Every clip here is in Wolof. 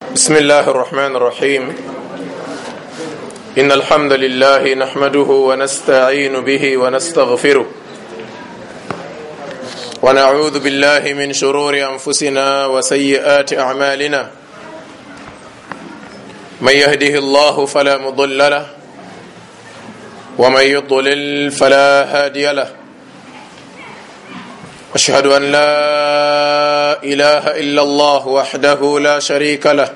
بسم الله الرحمن الرحيم إن الحمد لله نحمده ونستعين به ونستغفره ونعوذ بالله من شرور أنفسنا وسيئات أعمالنا من يهده الله فلا مضل له ومن يضلل فلا هادي له أشهد أن لا إله إلا الله وحده لا شريك له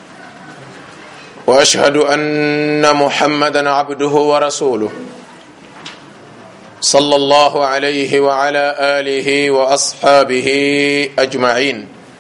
وأشهد أن محمدا عبده ورسوله صلى الله عليه وعلى آله وأصحابه أجمعين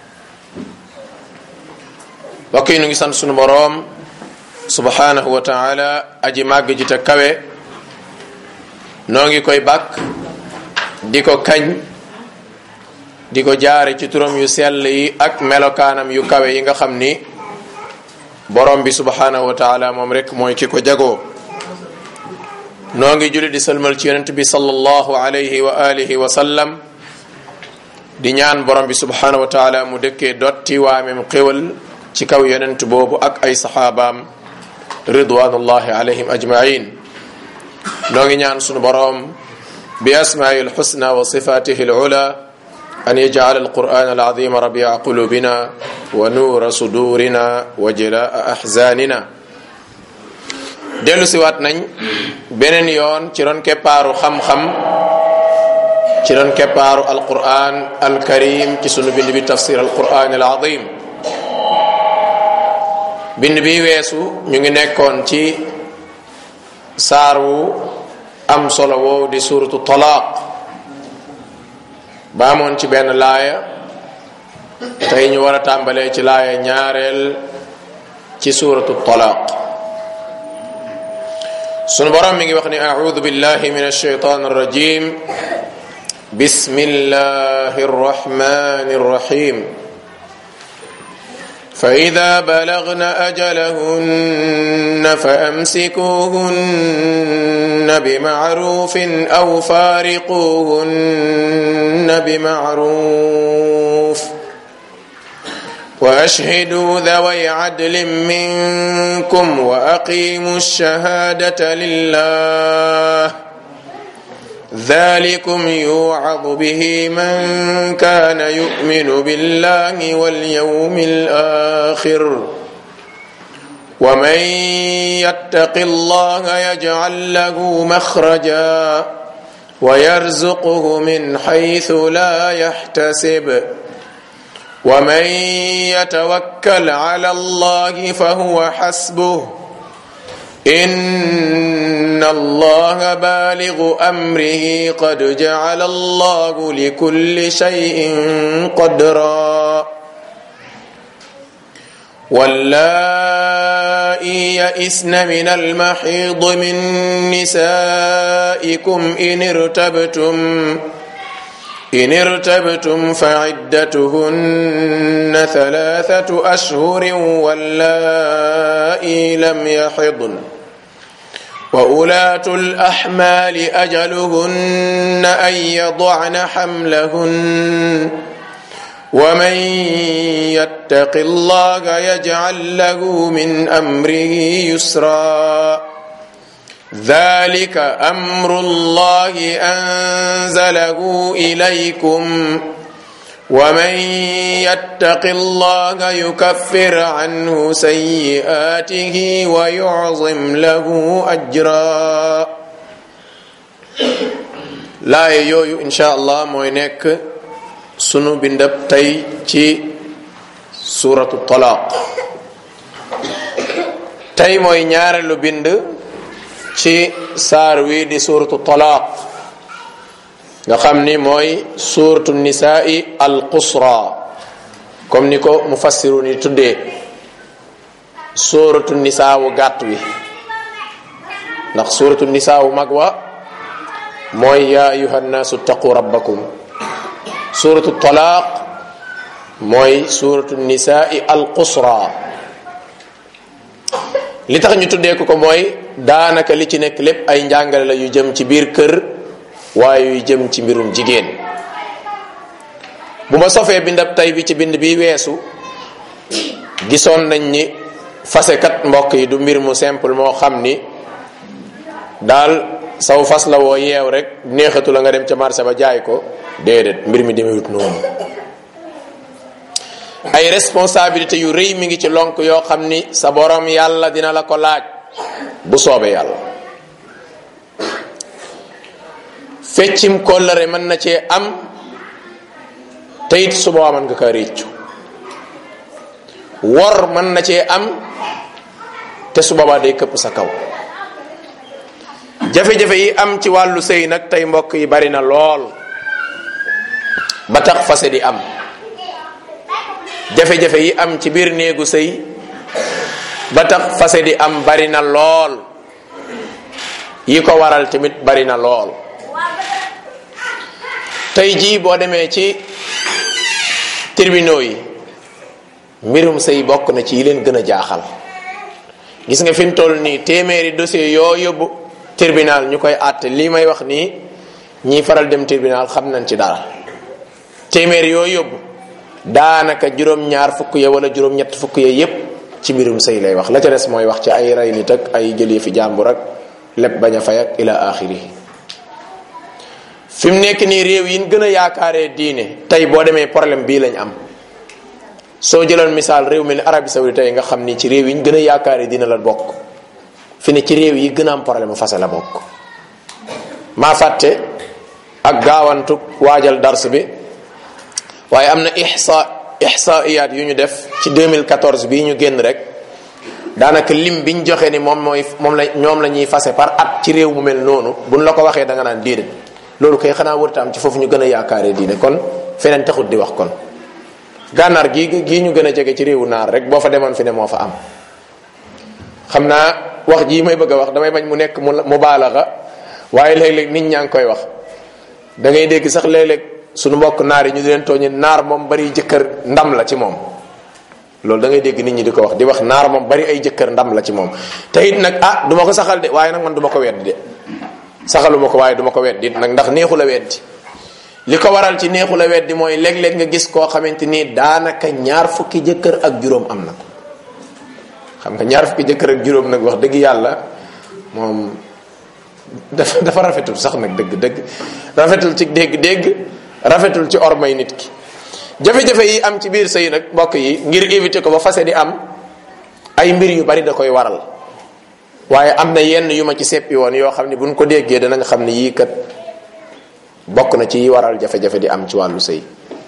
bokk yi nu ngi sant sunu boroom subhanahu wa taala aji màgg ji te kawe noo ngi koy bàkk di ko kañ di ko jaare ci turam yu sell yi ak melokaanam yu kawe yi nga xam ni borom bi subhanahu wa taala moom rek mooy ki ko jagoo noo ngi julli di salmal ci yonent bi sallallahu alayhi wa alihi wa sallam di ñaan borom bi subhanahu wa taala mu dëkkee dotti waamem xéwal ci kaw yonent boobu ak ay saxaabaam ridwanullahi alayhim ajmain noo ngi ñaan sunu borom bi asmaai alxusna wa sifatihi alula an yajcal alquran alazim rabia qulubina wa nuura sudurina wa jalaa axzanina dellu siwaat nañ beneen yoon ci ron keppaaru xam-xam ci ron keppaaru alquran alkarim ci sunu bind bi tafsir alquran alazim bind bi weesu ñu ngi nekkoon ci saar wu am solo woow di suratu talaaq baamoon ci benn laaya tey ñu war a tàmbalee ci laaya ñaareel ci suratu talaaq sunu borom mi ngi wax ni audu billahi min alshaytan arrajim bismillahi arrahmani arrahim فإذا بلغن أجلهن فأمسكوهن بمعروف أو فارقوهن بمعروف وأشهدوا ذوي عدل منكم وأقيموا الشهادة لله ذلكم يوعظ به من كان يؤمن بالله واليوم الآخر ومن يتق الله يجعل له مخرجا ويرزقه من حيث لا يحتسب ومن يتوكل على الله فهو حسبه إن الله بالغ أمره قد جعل الله لكل شيء قدرا واللائي يئسن من المحيض من نسائكم إن ارتبتم إن ارتبتم فعدتهن ثلاثة أشهر واللائي لم يحضن وأولاة الأحمال أجلهن أن يضعن حملهن ومن يتق الله يجعل له من أمره يسرا ذلك أمر الله أنزله إليكم ومن يتق الله يكفر عنه سيئاته ويعظم له أجرا laaya yooyu insha allah mooy nekk sunu bindab tey ci suratu talaaq tey mooy ñaareelu bind ci saar wi di suratu talaaq nga xam ni mooy suratu nisaai al qusra comme ni ko mufassirun yi tuddee suratu nisaa wu gàtt wi ndax suratu nisaa wu mag wa mooy yaa ayuha nnaasu taqu rabbakum suratu talaaq mooy suratu nisaai al qusra li tax ñu tuddee ko ko mooy daanaka li ci nekk lépp ay njàngale la yu jëm ci biir kër waaye yu jëm ci mbirum jigéen bu ma sofee bindab tay bi ci bind bi weesu gisoon nañ ni fasekat mbokk yi du mbir mu simple moo xam ni daal saw fas la woo yeew rek neexatu la nga dem ca marché ba jaay ko déedéet mbir mi demewut noonu ay responsabilité yu rëy mi ngi ci lonk yoo xam ni sa borom yàlla dina la ko laaj bu soobee yàlla feccim kóllëre mën na cee am te it su boobaa mën nga ko réccu wor mën na cee am te su boobaa day këpp sa kaw jafe-jafe yi am ci wàllu sëy nag tey mbokk yi bari na lool ba tax fase di am jafe-jafe yi am ci biir néegu sëy ba tax fase di am bari na lool yi ko waral tamit bari na lool tey jii boo demee ci tribunaux yi mbirum sëy bokk na ci yi leen gën a jaaxal gis nga fi mu toll nii téeméeri dossier yoo yóbbu tribunal ñu koy àtte lii may wax nii ñiy faral dem tribunal xam nañ ci dara téeméeri yoo yóbbu daanaka juróom-ñaar fukk ya wala juróom-ñett fukk ya yépp ci mbirum sëy lay wax la ca des mooy wax ci ay rey nit ak ay jëlee fi jàmbur ak lépp bañ a fay ak ila axiri fi mu nekk nii réew yi ñu gën a yaakaaree diine tey boo demee problème bii lañ am soo jëloon misaal réew mel ni Arabie Saoudite tey nga xam ni ci réew yi ñu gën a yaakaaree diine la bokk fi ne ci réew yi gën a am problème fase la bokk maa fàtte ak gaawantu waajal dars bi waaye am na ihsa ihsaiyaat yu ñu def ci 2014 bii ñu génn rek daanaka lim biñ joxe ni moom mooy moom la ñoom la ñuy fase par at ci réew mu mel noonu buñ la ko waxee da nga naan déedéet loolu kay xanaa wërta am ci foofu ñu gën a yaakaaree diine kon feneen taxut di wax kon gànnaar gii gii ñu gën a jege ci réewu naar rek boo fa demoon fi ne moo fa am xam naa wax jii may bëgg a wax damay bañ mu nekk mu mu baalaxa waaye léeg-léeg nit ñaa ngi koy wax da ngay dégg sax léeg-léeg suñu mbokk naar yi ñu di leen tooñi naar moom bari jëkkër ndam la ci moom loolu da ngay dégg nit ñi di ko wax di wax naar moom bari ay jëkkër ndam la ci moom te it nag ah du ma ko saxal de waaye nag man du ma ko weddi de saxaluma ko waaye du ma ko weddi nag ndax neexu la weddi li ko waral ci neexu la weddi mooy léeg-léeg nga gis koo xamante ni daanaka ñaar fukki jëkkër ak juróom am na ko xam nga ñaar fukki jëkkër ak juróom nag wax dëgg yàlla moom dafa dafa rafetul sax nag dëgg dëgg rafetul ci dégg-dégg rafetul ci ormay nit ki jafe-jafe yi am ci biir sëy nag mbokk yi ngir éviter ko ba fase di am ay mbir yu bari da koy waral waaye am na yenn yu ma ci seppi woon yoo xam ne buñ ko déggee dana nga xam ne yii kat bokk na ci yi waral jafe-jafe di am ci wàllu sëy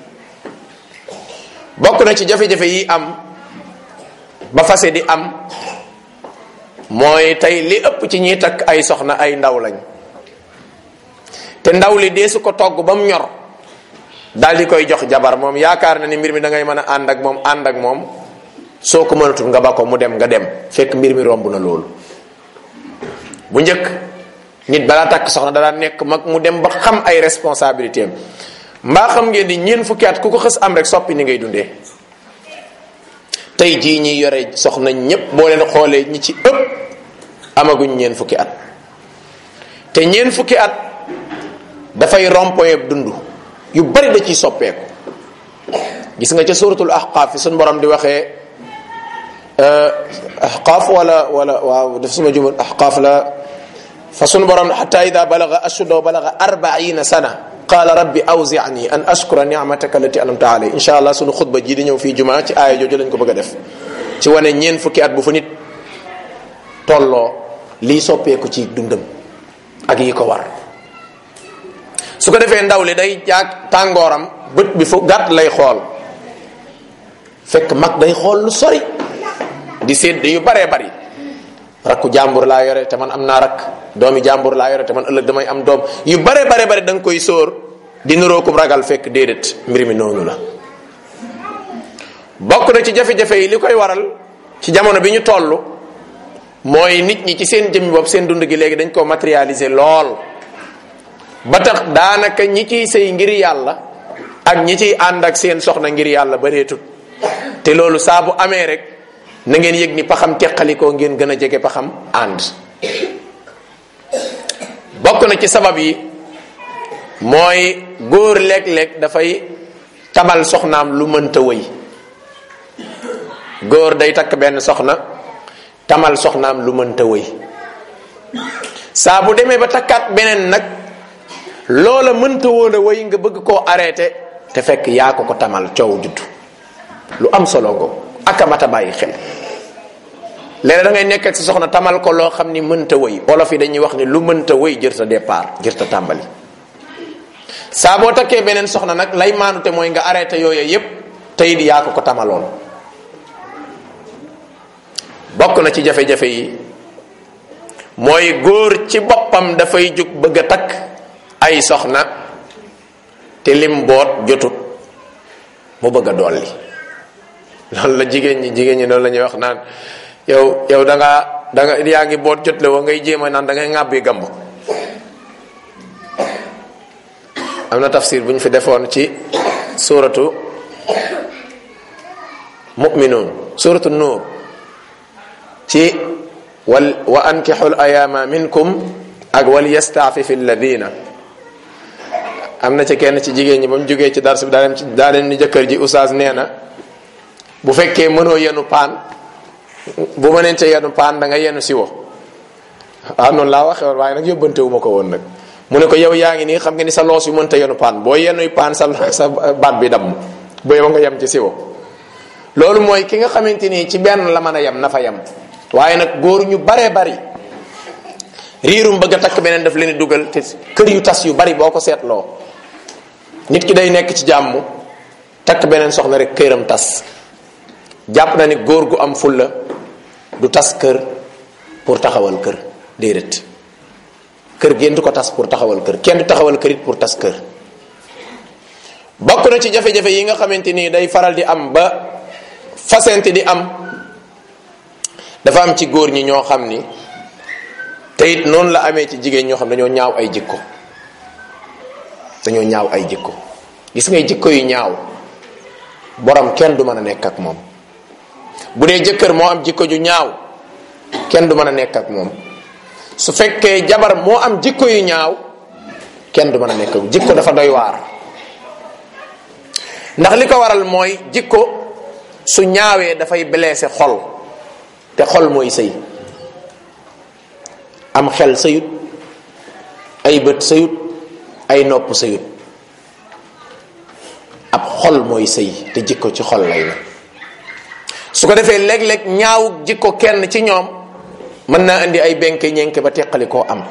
bokk na ci jafe-jafe yi am ba fase di am mooy tey li ëpp ci ñiy takk ay soxna ay ndaw lañ te ndaw li dee su ko togg ba mu ñor daal di koy jox jabar moom yaakaar na ni mbir mi da ngay mën a ànd ak moom ànd ak moom soo ko mënatul nga ba ko mu dem nga dem fekk mbir mi romb na loolu bu njëkk nit balaa takk soxna da daan nekk mag mu dem ba xam ay responsabilité am mbaa xam ngeen di ñeen fukki at ku ko xës am rek soppi ni ngay dundee tey jii ñi yore soxna ñépp boo leen xoolee ñi ci ëpp amaguñ ñeen fukki at te ñeen fukki at dafay rompoye dund yu bari da ciy soppeeku gis nga ca suratul ahqaaf fi suñ borom di waxee ahqaaf wala wala waaw daf suma jumal ahqaaf la fa suñ borom xata ida balaga ashudda wa balaga arbaina sana qala rabbi awzi'ni an ashkura ni'mataka allati an'amta alayya insha allah sunu xutba ji di ñëw fii jumaa ci aaya jooju lañ ko bëgg a def ci wane ñeen fukki at bu fa nit tolloo lii soppeeku ci dundam ak yi ko war su ko defee ndaw li day jaag tàngooram bët bi fu gàtt lay xool fekk mag day xool lu sori di sédd yu baree bari rakku jàmbur laa yore te man am naa rakk doomi jàmbur laa yore te man ëllëg damay am doom yu bare bare bari da nga koy sóor di niroo kum ragal fekk déedéet mbir mi noonu la bokk na ci jafe-jafe yi li koy waral ci jamono bi ñu toll mooy nit ñi ci seen jëmmi bopp seen dund gi léegi dañ ko matérialiser lool ba tax daanaka ñi ciy sëy ngir yàlla ak ñi ciy ànd ak seen soxna ngir yàlla bareetut te loolu saa bu amee rek na ngeen yëg ni paxam teqalikoo ngeen gën a jege paxam ànd bokk na ci sabab yi mooy góor léeg-léeg dafay tabal soxnaam lu mënta wëy góor day takk benn soxna tamal soxnaam lu mënta wëy saa bu demee ba takkaat beneen nag loola mënta woon a wëy nga bëgg koo arrêté te fekk yaa ko ko tamal coow juddu lu am solo ngo akamata bàyyi xel léegi da ngay nekk ak sa soxna tamal ko loo xam ni mënta wëy olof yi dañuy wax ni lu mënta wëy jër sa départ jër sa tàmbali saa boo takkee beneen soxna nag lay maanute mooy nga arrêté yooyu yépp tey di yaa ko ko tamaloon bokk na ci jafe-jafe yi mooy góor ci boppam dafay jug bëgg a takk ay soxna te lim boot jotut mu bëgg a dolli loolu la jigéen ñi jigéen ñi loolu la ñuy wax naan yow yow da ngaa da nga yaa ngi boot jot le woo ngay jéem a naan da ngay ŋàbbi gamb am na tafsir bu ñu fi defoon ci suratu mu'minun suratu nuur ci wal wa ankixu l ayaama minkum ak wal yastaafifi alladina am na ci kenn ci jigéen ñi ba mu jógee ci dars bi daa dem ci daa dem ni jëkkër ji oustaz nee na bu fekkee mënoo yenu paan bu mënente yenu paan da nga yenu siwo waaw noonu laa waxee woon waaye nag yóbbante wu ma ko woon nag mu ne ko yow yaa ngi nii xam nga ni sa loos yu mënta yenu paan boo yenuy paan sa sa baat bi damm ba yow nga yem ci siwo loolu mooy ki nga xamante ni ci benn la mën a yem na fa yem waaye nag góor ñu baree bari riirum bëgg a takk beneen daf leen di dugal te kër yu tas yu bari boo ko seetloo nit ki day nekk ci jàmm takk beneen soxna rek këram tas jàpp na ni góor gu am fulla du tas kër pour taxawal kër déedéet kër génn du ko tas pour taxawal kër kenn du taxawal kër it pour tas kër bokk na ci jafe-jafe yi nga xamante ni day faral di am ba fasente di am dafa am ci góor ñi ñoo xam ni te it noonu la amee ci jigéen ñoo xam dañoo ñaaw ay jikko dañoo ñaaw ay jikko gis ngay jikko yu ñaaw borom kenn du mën a nekk ak moom bu dee jëkkër moo am jikko ju ñaaw kenn du mën a nekk ak moom su fekkee jabar moo am jikko yu ñaaw kenn du mën a nekk ak jikko dafa doy waar ndax li ko waral mooy jikko su ñaawee dafay blessé xol te xol mooy sëy am xel sëyut ay bët sëyut ay nopp sëyut ab xol mooy sëy te jikko ci xol lay na su ko defee léeg-léeg ñaaw jikko kenn ci ñoom mën naa indi ay benke ñenke ba teqali koo am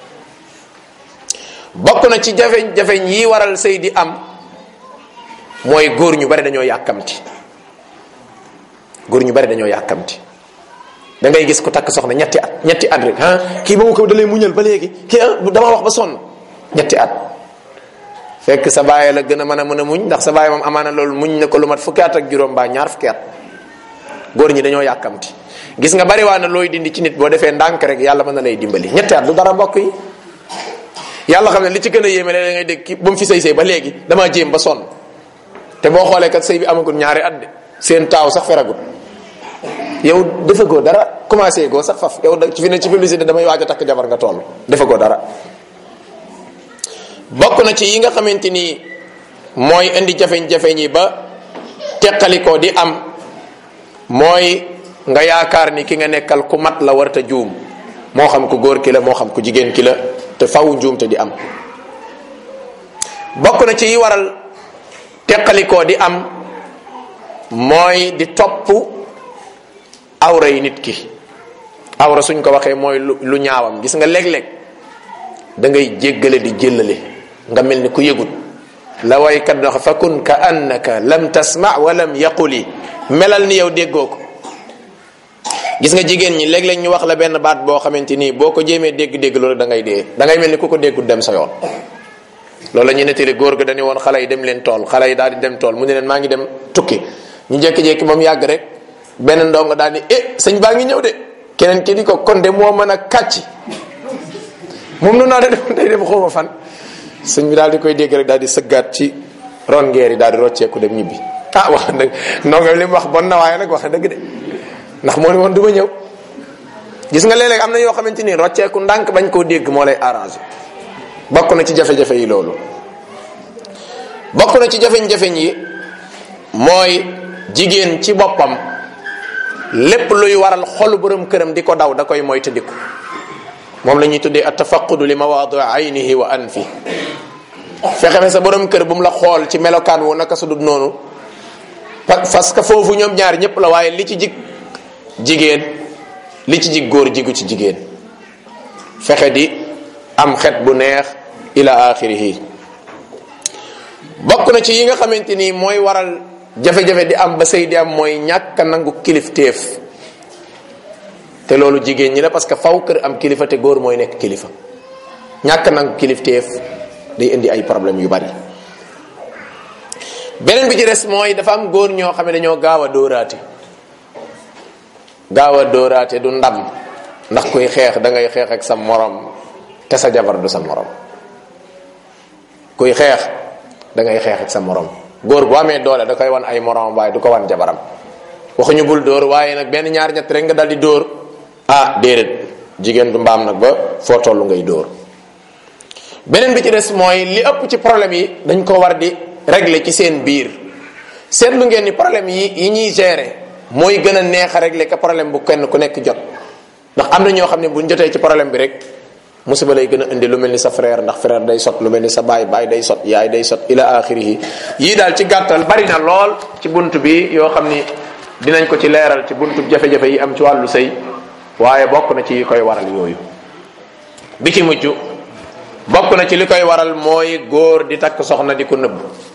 bokk na ci jafe-jafe yi waral sëy di am mooy góor ñu bari dañoo yàkkamti góor ñu bari dañoo yàkkamti da ngay gis ko takk soxna ñetti at ñetti at rek ah kii ba mu ko dalee muñal ba léegi kii dama wax ba sonn ñetti at fekk sa baay la gën a mën a mën a muñ ndax sa baay moom amaana loolu muñ na ko lu mat fukki at ak juróom baa ñaar fukki at góor ñi dañoo yàkkamti gis nga bari waa na looy dindi ci nit boo defee ndànk rek yàlla mën na lay dimbali ñetti at du dara mbokk yi yàlla xam ne li ci gën a yéeme léeg ngay dégg ki ba mu fi sëy sëy ba léegi damaa jéem ba sonn te boo xoolee kat sëy bi amagul ñaari at de seen taaw sax feragut yow defagoo dara commencé goo sax faf yow ci fi ne ci publicité damay waaj a takk jabar nga toll defagoo dara bokk na ci yi nga xamante ni mooy indi jafeñ-jafeñ yi ba teqalikoo di am mooy nga yaakaar ni ki nga nekkal ku mat la warta juum moo xam ku góor ki la moo xam ku jigéen ki la te faw njuum te di am bokk na ci yi waral teqalikoo di am mooy di topp awra yi nit ki awra suñ ko waxee mooy lu lu ñaawam gis nga léeg-léeg da ngay jéggale di jëllale nga mel ni ku yëgut la waykat dox fa kun ka annaka lam tasma wa lam yaquli melal ni yow déggoo ko gis nga jigéen ñi léeg-léeg ñu wax la benn baat boo xamante nii boo ko jéemee dégg-dégg loolu da ngay dee da ngay mel ni ku ko déggul dem sa yoon loolu la ñu nettali góor ga dañu woon xale yi dem leen tool xale yi daal di dem tool mu ne leen maa ngi dem tukki ñu jékki-jékki ba mu yàgg rek benn ndongo daal ni eh sëñ baa ngi ñëw de keneen ki di ko kon de moo mën a kàcc moom noonu naa de day dem xawma fan sëñ bi daal di koy dégg rek daal di sëggaat ci ron ngeer yi daal di rocceeku dem ñibbi ah wax dëgg ndongo li mu wax bon na waaye nag wax dëgg de ndax moo ne woon du ma ñëw gis nga léeg-léeg am na yoo xamante ni rocceeku ndànk bañ koo dégg moo lay arrangé bokk na ci jafe-jafe yi loolu bokk na ci jafe-jafe yi mooy jigéen ci boppam lépp luy waral xolu borom këram di ko daw da koy moytandiku moom la ñuy tuddee at tafaqudu li mawaadi aynihi wa anfi fexe fe sa borom kër bu mu la xool ci melokaan wu naka su dul noonu parce que foofu ñoom ñaar ñëpp la waaye li ci jig jigéen li ci jig góor jigu ci jigéen fexe di am xet bu neex ila axirihi bokk na ci yi nga xamante ni mooy waral jafe-jafe di am ba sëy di am mooy ñàkk a nangu kilifteef te loolu jigéen ñi la parce que faw kër am kilifa te góor mooy nekk kilifa ñàkk a nangu kilifteef day indi ay problème yu bari beneen bi ci des mooy dafa am góor ñoo xam ne dañoo gaaw a dóoraate gaaw a dóoraate du ndam ndax kuy xeex da ngay xeex ak sa morom te sa jabar du sa morom kuy xeex da ngay xeex ak sa morom góor bu amee doole da koy wan ay morom waaye du ko wan jabaram waxuñu bul dóor waaye nag benn ñaar ñett rek nga dal di dóor ah déedéet jigéen du mbaam nag ba foo tollu ngay dóor beneen bi ci des mooy li ëpp ci problème yi dañ ko war di régler ci seen biir seetlu ngeen ni problème yi yi ñuy gérer mooy gën a neex a régler que problème bu kenn ku nekk jot ndax am na ñoo xam ne buñ jotee ci problème bi rek musiba lay gën a indi lu mel ni sa frère ndax frère day sot lu mel ni sa baay baay day sot yaay day sot ila axirihi yii daal ci gàttal bari na lool ci bunt bi yoo xam ni dinañ ko ci leeral ci buntu jafe-jafe yi am ci wàllu sëy waaye bokk na ci yi koy waral yooyu bi ci mujj bokk na ci li koy waral mooy góor di takk soxna di ko nëbb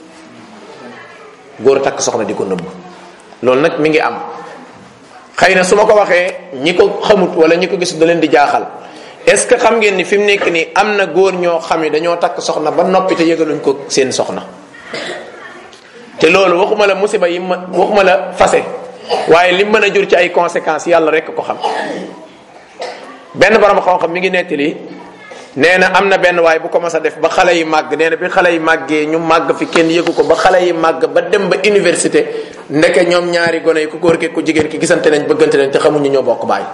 góor takk soxna di ko nëbb loolu nag mi ngi am xëy na su ma ko waxee ñi ko xamut wala ñi ko gis da leen di jaaxal est ce que xam ngeen ni fi mu nekk nii am na góor ñoo xam ne dañoo takk soxna ba noppi te yëgaluñ ko seen soxna te loolu waxuma la musiba yi ma waxuma la fase waaye li mën a jur ci ay conséquences yàlla rek ko xam benn borom xam-xam mi ngi nettali nee na am na benn waay bu ko mas a def ba xale yi màgg nee na bi xale yi màggee ñu màgg fi kenn yëgu ko ba xale yi màgg ba dem ba université ndeke ñoom ñaari gone yi ku góor ki ku jigéen ki gisante nañ bëggante nañ te xamuñu ñoo bokk baay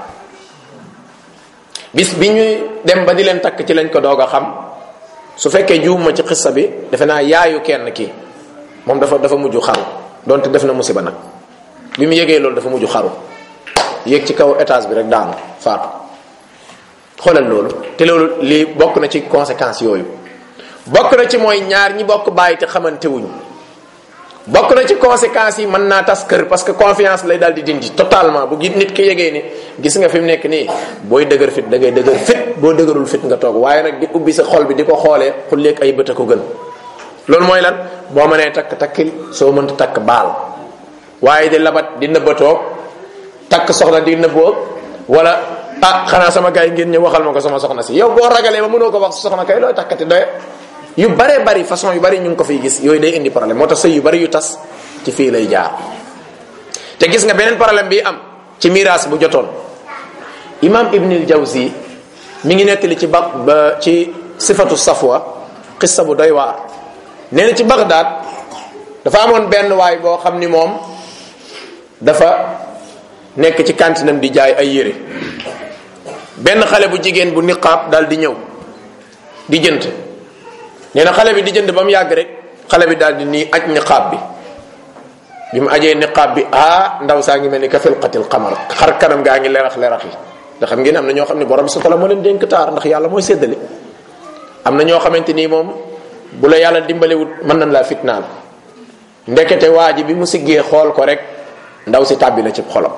bis bi ñuy dem ba di leen takk ci lañ ko doog a xam su fekkee juuma ci xissa bi defe naa yaayu kenn ki moom dafa dafa mujj xaru donte def na musiba nag bi mu yëgee loolu dafa mujj xaru yéeg ci kaw étage bi rek daanu faatu xoolal loolu te loolu lii bokk na ci conséquences yooyu bokk na ci mooy ñaar ñi bokk bàyyi te xamante wuñ bokk na ci conséquences yi mën naa tas kër parce que confiance lay daal di dindi totalement bu nit ki yegee ni gis nga fi mu nekk nii booy dëgër fit da ngay dëgër fit boo dëgërul fit nga toog waaye nag di ubbi sa xol bi di ko xoolee xulleeg ay bët a ko gën loolu mooy lan boo mënee takk takkil soo mënta takk baal waaye di labat di nëbbatoo takk soxna di nëbboo wala ah xanaa sama gars yi ngeen ñëw waxal ma ko sama soxna si yow boo ragalee ba mënoo ko wax sa soxna kay looy takkati doye yu bare bari façon yu bari ñu ngi ko fiy gis yooyu day indi problème moo tax sëy yu bari yu tas ci fii lay jaar te gis nga beneen problème bi am ci miraas bu jotoon imam ibnil jawzi mi ngi nettali ci ba ba ci sifatu safwa xissa bu doy waar nee na ci bagdad dafa amoon benn waay boo xam ni moom dafa nekk ci kantinam di jaay ay yére benn xale bu jigéen bu niqaab daal di ñëw di jënd nee na xale bi di jënd ba mu yàgg rek xale bi daal di nii aj niqaab bi bi mu ajee niqaab bi ah ndaw saa ngi mel ni ka filqatil qamar xar kanam gaa ngi lerax lerax yi te xam ngeen am na ñoo xam ne borom bi subhanahu moo leen dénk taar ndax yàlla mooy séddale am na ñoo xamante nii moom bu la yàlla dimbalewut mën nañ laa fitnaal ndekete waa ji bi mu siggee xool ko rek ndaw si tàbbi la ci xolam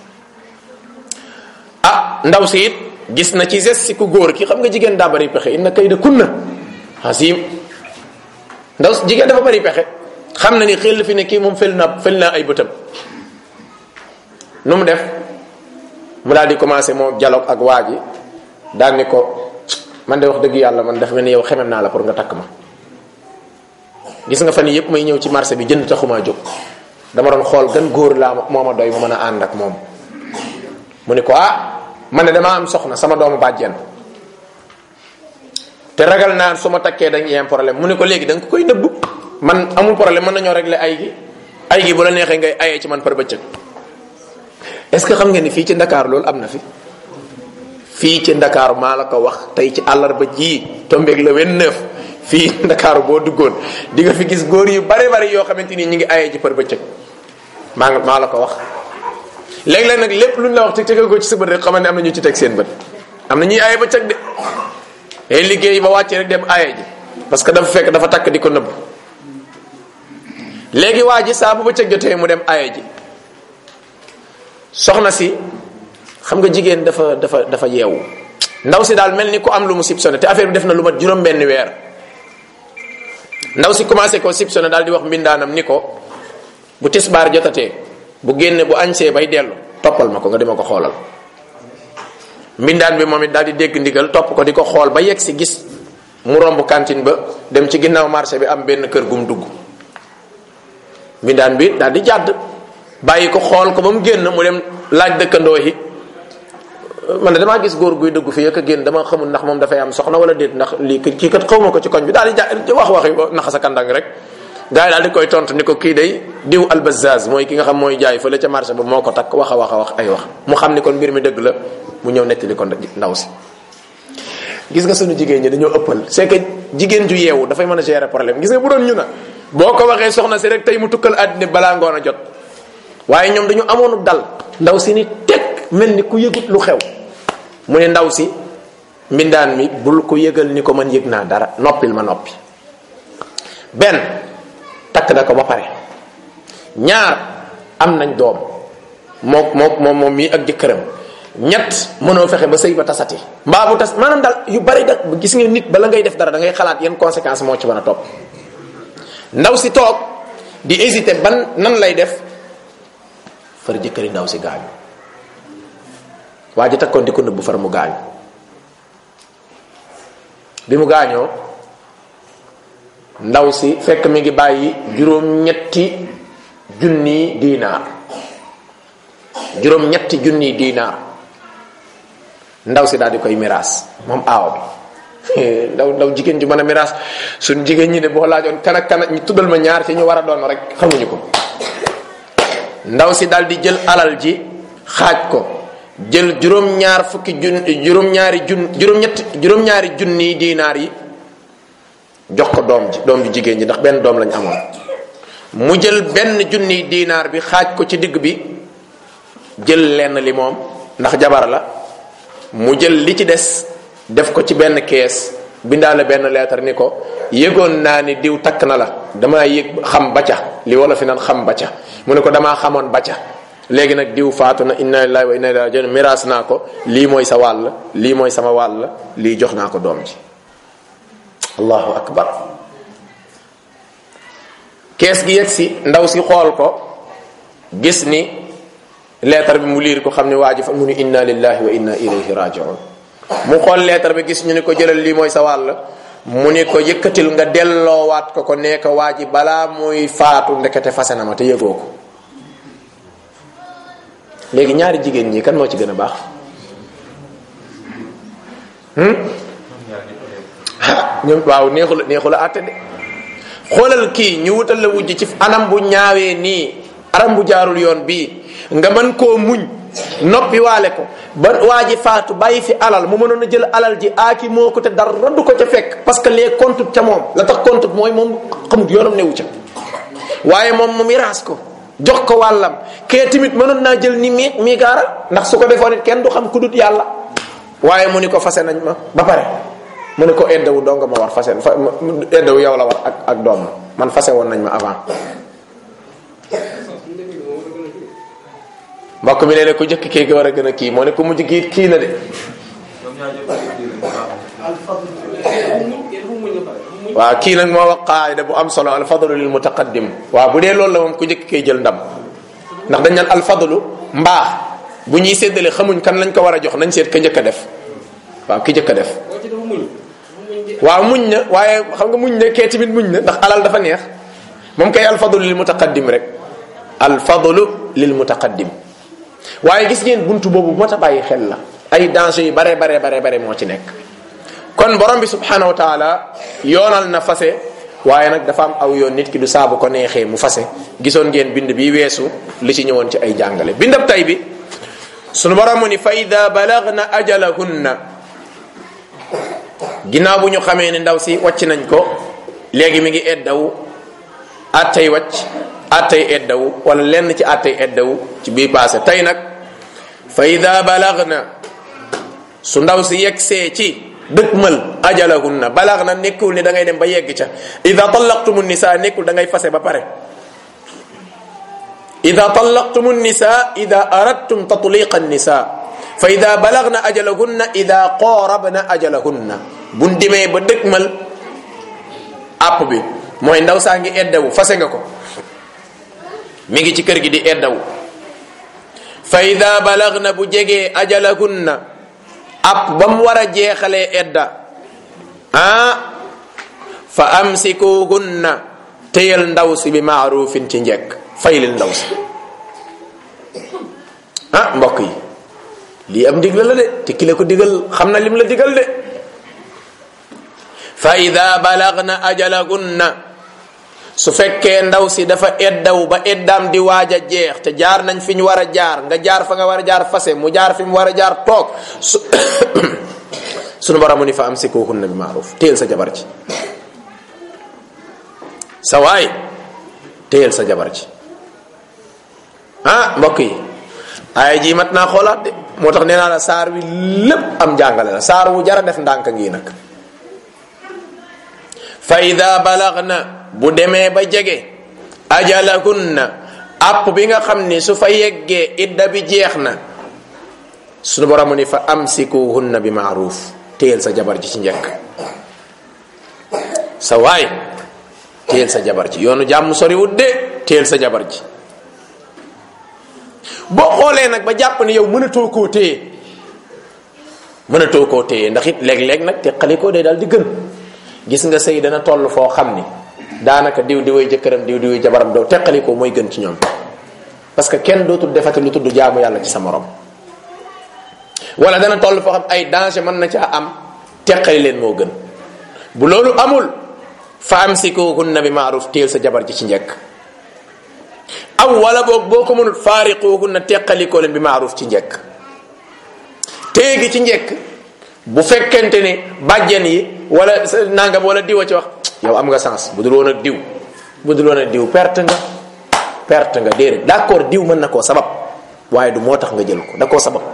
ah ndaw si it gis na ci geste si ku góor ki xam nga jigéen daa bari pexe inna kayda kunna hasim ndaw si jigéen dafa bari pexe xam na ni xel fi ne kii moom fel na fel na ay bëtam nu mu def mu daal di commencé moo dialogue ak waa ji daal ni ko man de wax dëgg yàlla man dafa mel ni yow xemem naa la pour nga takk ma gis nga fan yëpp may ñëw ci marché bi jënd taxumaa jóg dama doon xool gan góor laa moo ma doy ma mën a ànd ak moom mu ni ko ah man ne damaa am soxna sama doomu bàjjen te ragal naa su ma takkee dañ yem problème mu ni ko léegi da nga koy nëbb man amul problème mën nañoo régler ay gi ay gi bu la neexee ngay ayee ci man par bëccëg est-ce que xam nga ni fii ci Ndakaaru loolu am na fi fii ci Ndakaaru maa la ko wax tey ci àllarba ji tombeeg le 29 fii Ndakaaru boo duggoon di nga fi gis góor yu bari bari yoo xamante ni ñu ngi ayee ci par bëccëg maa nga maa la ko wax léeg-léeg nag lépp lu ñu la wax te tege ko ci sa bët rek xamal ne am na ñu ci teg seen bët am na ñuy aaye ba cag de ay liggéey ba wàccee rek dem aaye ji parce que dafa fekk dafa takk di ko nëbb léegi waa ji saa bu ba cëg jotee mu dem aaye ji soxna si xam nga jigéen dafa dafa dafa yeewu ndaw si daal mel ni ku am lu mu soupçonné te affaire bi def na lu mat juróom benn weer ndaw si commencé koo soupçonné daal di wax mbindaanam ni ko bu tisbaar jotatee bu génne bu añsee bay dellu toppal ma ko nga dima ko xoolal mbindaan bi moom it daal di dégg ndigal topp ko di ko xool ba yegg si gis mu romb cantine ba dem ci ginnaaw marché bi am benn kër gum dugg mbindaan bi daal di jàdd bàyyi ko xool ko ba mu génn mu dem laaj dëkkandoo yi man de damaa gis góor guy dugg fii ak a génn dama xamul ndax moom dafay am soxna wala déet ndax lii kii kat xaw ma ko ci koñ bi daal di ja wax waxi naxa sa kandang rek gars yi daal di koy tontu ni ko kii day diw albazaz mooy ki nga xam mooy jaay fële ca marché ba moo ko takk wax a wax a wax ay wax mu xam ni kon mbir mi dëgg la mu ñëw nettali ko ndaw si gis nga sunu jigéen ñi dañoo ëppal c'est que jigéen ju yeewu dafay mën a gérer problème gis nga bu doon ñu na boo ko waxee soxna si rek tey mu tukkal àddina balaa ngoon a jot waaye ñoom dañu amoonu dal ndaw si ni teg mel ni ku yëgut lu xew mu ne ndaw si mbindaan mi bul ko yëgal ni ko man yëg naa dara noppil ma noppi benn takk na ko ba pare ñaar am nañ doom mook mook moom moom mii ak jëkkëram ñett mënoo fexe ba sëy ba tasati mbaa bu tas maanaam daal yu bari da gis nga nit bala ngay def dara da ngay xalaat yan conséquence moo ci mën a topp ndaw si toog di hésiter ban nan lay def far jëkkëri ndaw si gaañu waa ji takkoon di ko nëbb far mu gaañu bi mu gaañoo ndaw si fekk mi ngi bàyyi juróom-ñetti junni diinaar juróom-ñetti junni diinaar ndaw si daal di koy miraas moom aaw bi ndaw ndaw jigéen ju mën a miraas suñ jigéen ñi ne boo laajoon kan ak kan ñu tuddal ma ñaar ci ñu war a doon rek xamuñu ko ndaw si daal di jël alal ji xaaj ko jël juróom-ñaar fukki jun juróom-ñaari jun juróom-ñetti juróom-ñaari junni diinaar yi jox ko doom ji doom ji jigéen ji ndax benn doom lañ amoon mu jël benn junni diinaar bi xaaj ko ci digg bi jël lenn li moom ndax jabar la mu jël li ci des def ko ci benn kees bindaale benn leetar ni ko yëgoon naa ni diw takk na la damaa yëg xam bacca li wala fi naan xam bacca mu ne ko damaa xamoon bacca léegi nag diw faatu na inna lillahi wa inna ilayhi rajiun miraas naa ko lii mooy sa wàll lii mooy sama wàll lii jox naa ko doom ji allahu akbar kees gi yegg si ndaw si xool ko gis ni leetar bi mu liir ko xam ne waa ji fa mu ni inna lillahi wa inna ilayhi rajiun mu xool leetar bi gis ñu ni ko jëlal lii mooy sa wàll mu ni ko yëkkatil nga delloowaat ko ko nee ko waa ji balaa muy faatu ndekete fase na ma te yëgoo ko léegi ñaari jigéen ñi kan moo ci gën a baax ñoom waaw neexul neexul a àtte de xoolal kii ñu wutal la wujj ci anam bu ñaawee nii anam bu jaarul yoon bii nga mën koo muñ noppi waale ko ba waa ji faatu bàyyi fi alal mu mënoon a jël alal ji aaki moo ko te dara du ko ca fekk parce que les comptes ca moom la tax compte mooy moom xamut yoonam newu ca waaye moom mu miraas ko jox ko wàllam kee tamit mënoon naa jël ni mi mi gaara ndax su ko defoon it kenn du xam ku dut yàlla waaye mu ni ko fase nañ ma ba pare mu ne ko eddawu doo nga ma war fase fa eddawu yow la war ak ak doom ma man fase woon nañ ma avant mbokk mi nee ne ku jëkk kii ga war a gën a kii moo ne ku mujj kii kii na de waaw kii nag moo wax qaayida bu am solo alfadlu lil mutaqaddim waaw bu dee loolu la moom ku jëkk kay jël ndam ndax dañ naan alfadlu mbaax bu ñuy séddale xamuñ kan lañ ko war a jox nañ seet ka njëkk a def waaw ki njëkk a def waaw muñ na waaye xam nga muñ na kee tamit muñ na ndax alal dafa neex moom kay alfadlu lil mutaqaddim rek alfadlu lil mutaqaddim waaye gis ngeen buntu boobu moo ta bàyyi xel la ay danger yu bare bare bare bare moo ci nekk kon borom bi subhanahu wa taala yoonal na fase waaye nag dafa am aw yoon nit ki du saabu ko neexee mu fase gisoon ngeen bind bi weesu li ci ñëwoon ci ay jàngale bindab tay bi sunu borom mu ni fa ida balagna ajalahunna ginnaaw bu ñu xamee ne ndaw si wàcc nañ ko léegi mi ngi eddawu attay wàcc attay eddawu wala lenn ci attay eddawu ci bii passé tey nag fa ida balagna su ndaw si yegsee ci dëkkmal ajalahunna balagna nekkul ni da ngay dem ba yegg ca ida tallaqtumu nisa nekkul da ngay fase ba pare ida tallaqtumu nisa ida aradtum tatliqa nisa fa ida balagna ajalahunna ida qorabna ajalahunna buñ dimee ba dëkkmal àpp bi mooy ndaw saa ngi eddawu fase nga ko mi ngi ci kër gi di eddawu fa ida balagna bu jegee ajalahunna app ba mu war a jeexalee edda ah fa amsikuhunna téyal ndaw si bi maarufin ci njekk faylil ndaw si ah mbokk yi lii am digal la de te ki la ko digal xam na lim la digal de fa ida balagna ajalahunna su fekkee ndaw si dafa eddaw ba eddaam di waaj a jeex te jaar nañ fi ñu war a jaar nga jaar fa nga war a jaar fase mu jaar fi mu war a jaar toog su sunu borom mu ni fa amsikuhunna bi maaruf téyel sa jabar ci sa waay téyel sa jabar ci ah mbokk yi ay ji mat naa xoolaat de moo tax nee naa la saar wi lépp am jàngale la saar wu jara def ndànk ngi nag fa ida balagna bu demee ba jege ajalahunna app bi nga xam ni su fa yeggee idda bi jeex na sunu borom ni fa amsikuhunna bi maaruf téyel sa jabar ji ci njëkk sa waay téyel sa jabar ji yoonu jàmm soriwut de téyel sa jabar ji boo xoolee nag ba jàpp ne yow mënatoo koo téye mënatoo koo téye ndax it léeg-léeg nag teqalikoo day daal di gën gis nga sëy dana toll foo xam ni daanaka diw diwee jëkkëram diw diwee jabaram doo teqalikoo mooy gën ci ñoom parce que kenn dootul defati lu tudd jaamu yàlla ci sa morom wala dana toll foo xam ay danger mën na caa am teqali leen moo gën bu loolu amul fa amsikuhunna bi maaruf téel sa jabar ji ci njëkk aw wala boog boo ko mënul faariquhunna teqalikoo leen bi maaruf ci njëkk téegi ci njëkk bu fekkente ni bàjjen yi wala nangam wala diw a ci wax yow am nga sens bu dul woon ak diw bu dul woon ak diw perte nga perte nga déedéet d'accord diw mën na koo sabab waaye du moo tax nga jël ko da koo sabab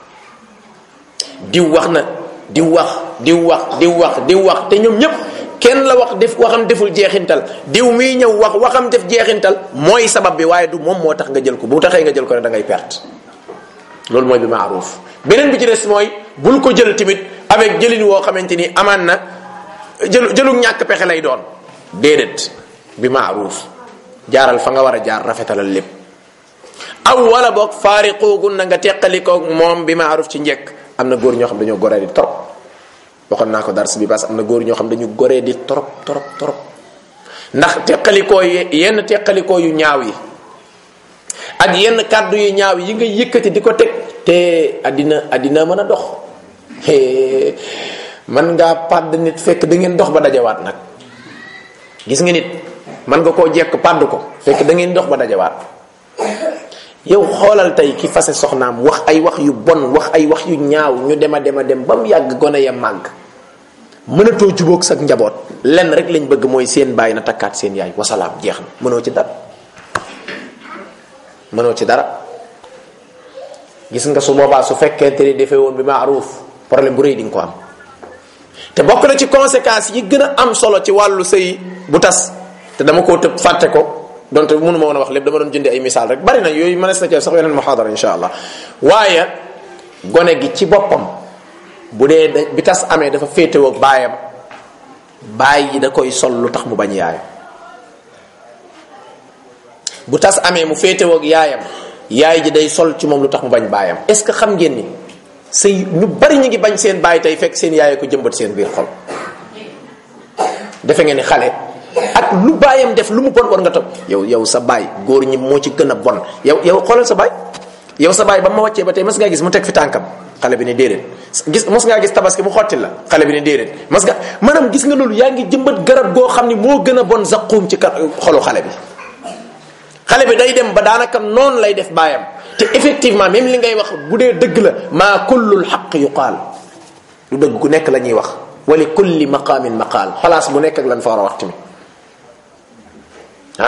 diw wax na diw wax diw wax diw wax diw wax te ñoom ñëpp kenn la wax def waxam deful jeexintal diw miy ñëw wax waxam def jeexintal mooy sabab bi waaye du moom moo tax nga jël ko bu taxee nga jël ko ne da ngay perte loolu mooy bi maaruf beneen bi ci des mooy bul ko jël tamit avec jëlin woo xamante ni amaan na jëlu jëlu ñàkk pexe lay doon déedéet bi maaruf jaaral fa nga war a jaar rafetalal lépp aw wala boog faariquugun na nga teqalikoog moom bi maaruf ci njekk am na góor ñoo xam dañoo goree di trop waxoon naa ko dars bi parce que am na góor ñoo xam dañu goree di trop trop trop ndax teqalikoo yenn teqalikoo yu ñaaw yi ak yenn kàddu yu ñaaw yi nga yëkkati di ko teg te addina addina mën a dox man ngaa pàdd nit fekk da ngeen dox ba dajawaat nag gis nga nit man nga koo jekk pàdd ko fekk da ngeen dox ba dajawaat yow xoolal tey ki fase soxnaam wax ay wax yu bon wax ay wax yu ñaaw ñu dema dema dem ba mu yàgg gone ya màgg mënatoo jubóog sa njaboot lenn rek lañ bëgg mooy seen bàyyi na takkaat seen yaay wasalaam jeex na mënoo ci dara mënoo ci dara gis nga su boobaa su fekkente ni defee woon bi maaruf problème bu rëy di nga ko am te bokk na ci conséquences yi gën a am solo ci wàllu sëy bu tas te dama koo tëb fàtte ko donte mënu ma woon a wax lépp dama doon jëndi ay misaal rek bari na yooyu mënees na ci sax yeneen muhaadara insha allah waaye gone gi ci boppam bu dee da bi tas amee dafa féetewoo ak baayam baay yi da koy sol lu tax mu bañ yaayam bu tas amee mu féetewoo ak yaayam yaay ji day sol ci moom lu tax mu bañ baayam est ce que xam ngeen ni sëy ñu bari ñu ngi bañ seen baay tey fekk seen yaay ko jëmbat seen biir xol defe ngeen ni xale ak lu baayam def lu mu bon war nga topp yow yow sa baay góor ñi moo ci gën a bon yow yow xoolal sa baay yow sa baay ba ma wàccee ba tey mas ngaa gis mu teg fi tànkam xale bi ne déedéet gis mos ngaa gis tabaski mu xotti la xale bi ne déedéet mas nga maanaam gis nga loolu yaa ngi jëmbat garab goo xam ni moo gën a bon zaquum ci kat xolu xale bi xale bi day dem ba daanaka noonu lay def baayam te effectivement même li ngay wax bu dee dëgg la maa kullul xaq yuqaal lu dëgg ku nekk la ñuy wax wali kulli maqaamin maqaal xalaas bu nekk ak lan fa war a wax tamit ah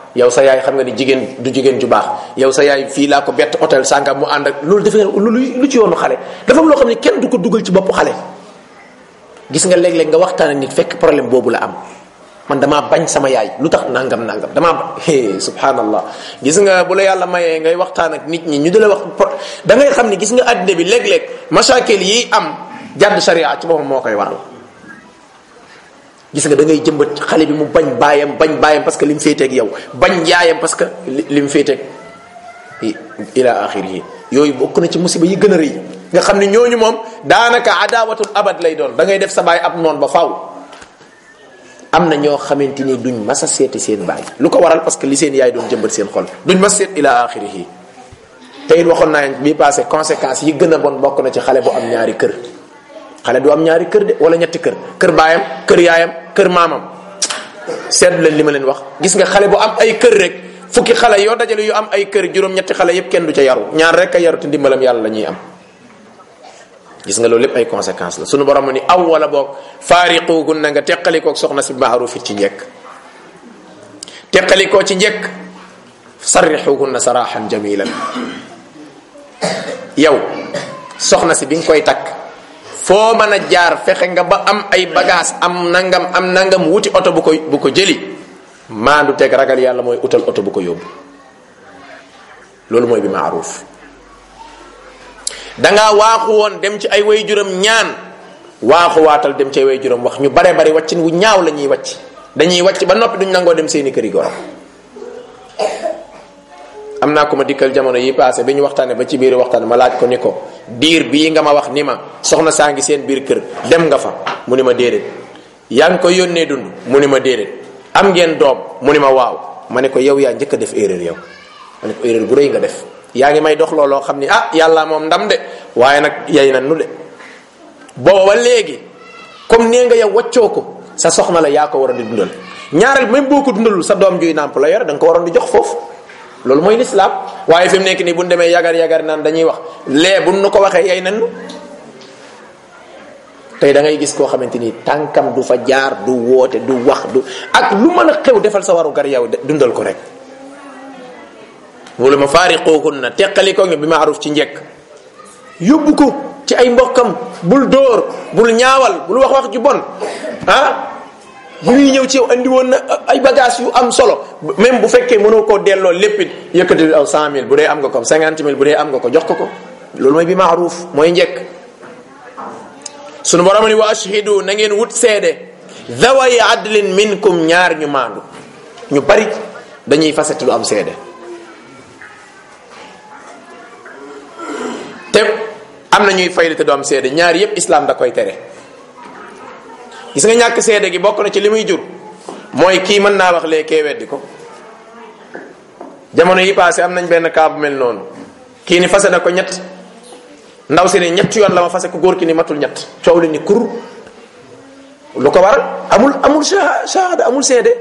yow sa yaay xam nga ni jigéen du jigéen ju baax yow sa yaay fii laa ko bett hôtel sàngam mu ànd ak loolu dafay lu lu ci yoonu xale dafa am loo xam ne kenn du ko dugal ci bopp xale gis nga léeg-léeg nga waxtaan ak nit fekk problème boobu la am man damaa bañ sama yaay lu tax nangam nangam damaa ba subhanallah gis nga bu la yàlla mayee ngay waxtaan ak nit ñi ñu di la wax da ngay xam ni gis nga àddina bi léeg-léeg masaakil yi am jàdd sharia ci boppam moo koy waral gis nga da ngay jëmbat xale bi mu bañ baayam bañ baayam parce que li mu féeteeg yow bañ yaayam parce que li mu féeteeg ila axiri yooyu bokk na ci musiba yi gën a rëy nga xam ne ñooñu moom daanaka adawatul abad lay doon da ngay def sa baay ab noon ba faaw am na ñoo xamante ni duñ mas a seeti seen baay lu ko waral parce que li seen yaay doon jëmbat seen xol duñ mas seet ila axirihi te it waxoon naa bii passé conséquences yi gën a bon bokk na ci xale bu am ñaari kër xale du am ñaari kër de wala ñetti kër kër baayam kër yaayam kër maamam seetlu leen li ma leen wax gis nga xale bu am ay kër rek fukki xale yoo dajale yu am ay kër juróom-ñetti xale yépp kenn du ca yaru ñaar rek a yaru te ndimbalam yàlla la ñuy am gis nga loolu lépp ay conséquences la sunu borom ni aw wala boog faariquugun na nga teqalikoo soxna si maaruf ci njekk teqalikoo ci njekk sarrixuhunna saraxan jamilan yow soxna si bi nga koy takk foo mën a jaar fexe nga ba am ay bagage am nangam am nangam wuti oto bu ko bu ko jëli maandu teg ragal yàlla mooy utal oto bu ko yóbbu loolu mooy bi maaruf dangaa waaxu woon dem ci ay way juram ñaan waaxu waatal dem ci ay way juram wax ñu bare bari waccin wu ñaaw la ñuy wacc dañuy wacc ba noppi duñ nangoo dem seeni këri gorom am naa ko ma dikkal jamono yi passé bi ñu waxtaane ba ci biir waxtaan ma laaj ko ni ko diir bii nga ma wax ni ma soxna saa ngi seen biir kër dem nga fa mu ni ma déedéet yaa ngi ko yónnee dund mu ni ma déedéet am ngeen doom mu ni ma waaw ma ne ko yow yaa njëkk a def erreur yow ma ne ko erreur bu rëy nga def yaa ngi may dox looloo xam ni ah yàlla moom ndam de waaye nag yay na nu de booba ba léegi comme nee nga yow waccoo ko sa soxna la yaa ko war a di dundal ñaareel même boo ko dundalul sa doom juy nàmp la yor da nga ko waroon di jox foofu loolu mooy lislaam waaye fi mu nekk nii bu ñu demee yagar yagar naan dañuy wax lee bu nu ko waxee yay nan tey da ngay gis koo xamante ni tànkam du fa jaar du woote du wax du ak lu mën a xew defal sa waru gar yow dundal ko rek wala ma faariquhunna teqali ko nga bi maaruf ci njekk yóbbu ko ci ay mbokkam bul dóor bul ñaawal bul wax wax ju bon ah bu ñuy ñëw ci yow andi woon na ay bagage yu am solo même bu fekkee mënoo koo delloo lépp it yëkkati aw cent mille bu dee am nga ko cinquante mille bu dee am nga ko jox ko ko loolu mooy bi maaruf mooy njekk sunu borom ni wa ashhidu na ngeen wut seede daway adlin minkum ñaar ñu maandu ñu bari dañuy fasati lu am seede te am na ñuy fayli te du am seede ñaar yépp islam da koy tere gis nga ñàkk seede gi bokk na ci li muy jur mooy kii mën naa wax lee kee weddi ko jamono yi passé am nañ benn cas bu mel noonu kii ni fase na ko ñett ndaw si ne ñett yoon la ma fase ko góor ki ni matul ñett coow li ni kur lu ko waral amul amul shahada amul seede